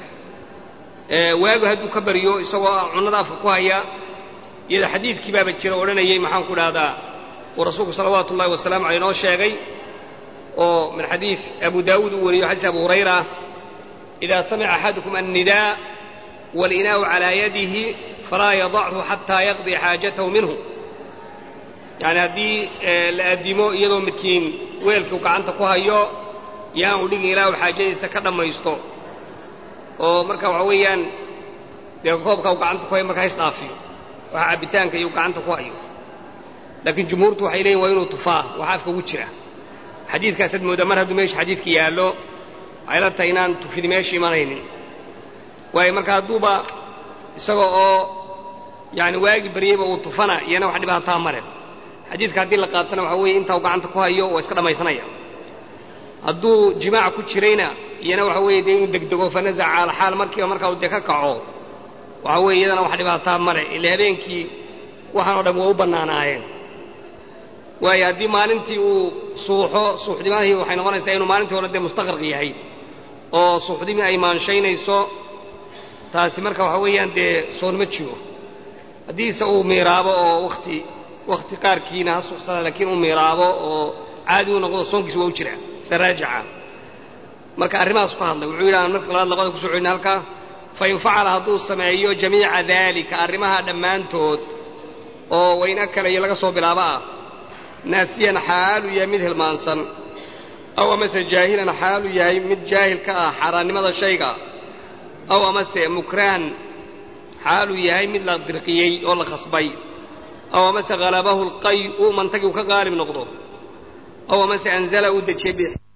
waagu hadduu ka baryo isagoo cunnada afka ku haya iyada xadiidkii baaba jira odhanayay maxaan ku dhahdaa uu rasuulku salawaatu ullahi wasalaamu caleyh noo sheegay oo min xadiid abu daawuud uu wariyo xadiis abu hurayra idaa samica axadukum annidaa waalinaa'u calaa yadihi falaa yadachu xataa yaqdi xaajatahu minhu yacni haddii la addimo iyadoo midkiin weelkuu gacanta ku hayo yaanu dhigin ilaahu xaajadiisa ka dhammaysto oo marka waxa weeyaan dee koobka uu gacanta ku hayo markaa isdhaafiyo waxa cabbitaanka iyo gacanta ku hayo laakiin jumhuurtu waxay leeyihin waa inuu tufaa waxa afka ugu jira xadiidkaasaad moodaa mar hadduu meesha xadiidka yaallo waxay la tahay inaan tufidi meesha imanaynin waayo marka hadduuba isaga oo yani waagi baryeyba uu tufana iyana wax dhibaataa male xadiidka haddii la qaatana waxa weeye intaa uu gacanta ku hayo waa iska dhammaysanaya hadduu jimaaca ku jirayna iyana waxa weeye dee inuu degdego fanazaca alxaal markiiba markaa uu dee ka kaco waxa weeye iyadana wax dhibaataa male ila habeenkii waxaan o dhan waa u bannaanaayeen waayo haddii maalintii uu suuxo suuxdimadii waxay noqonaysaa inuu maalintii hore dee mustaqraq yahay oo suuxdimii ay maanshaynayso taasi marka waxa weeyaan dee soonma jiro haddiise uu miiraabo oo wakti wakhti qaarkiina ha suuxsada laakiin uu miiraabo oo caadi u noqdo soonkiisa waa u jira se raajica marka arrimahaas ku hadlay wuxuu yidhaha marka labaad laqada kusoo celina halkaa fain facala hadduu sameeyo jamiica daalika arrimaha dhammaantood oo wayn akala iyo laga soo bilaabo ah naasiyan xaalu yahay mid hilmaansan aw amase jaahilan xaalu yahay mid jaahil ka ah xaaraannimada shayga aw amase mukrahan xaaluu yahay mid la dirqiyey oo la khasbay aw amase halabahu lqay'u mantagii uu ka qaalib noqdo aw amase anzala uu dejiyey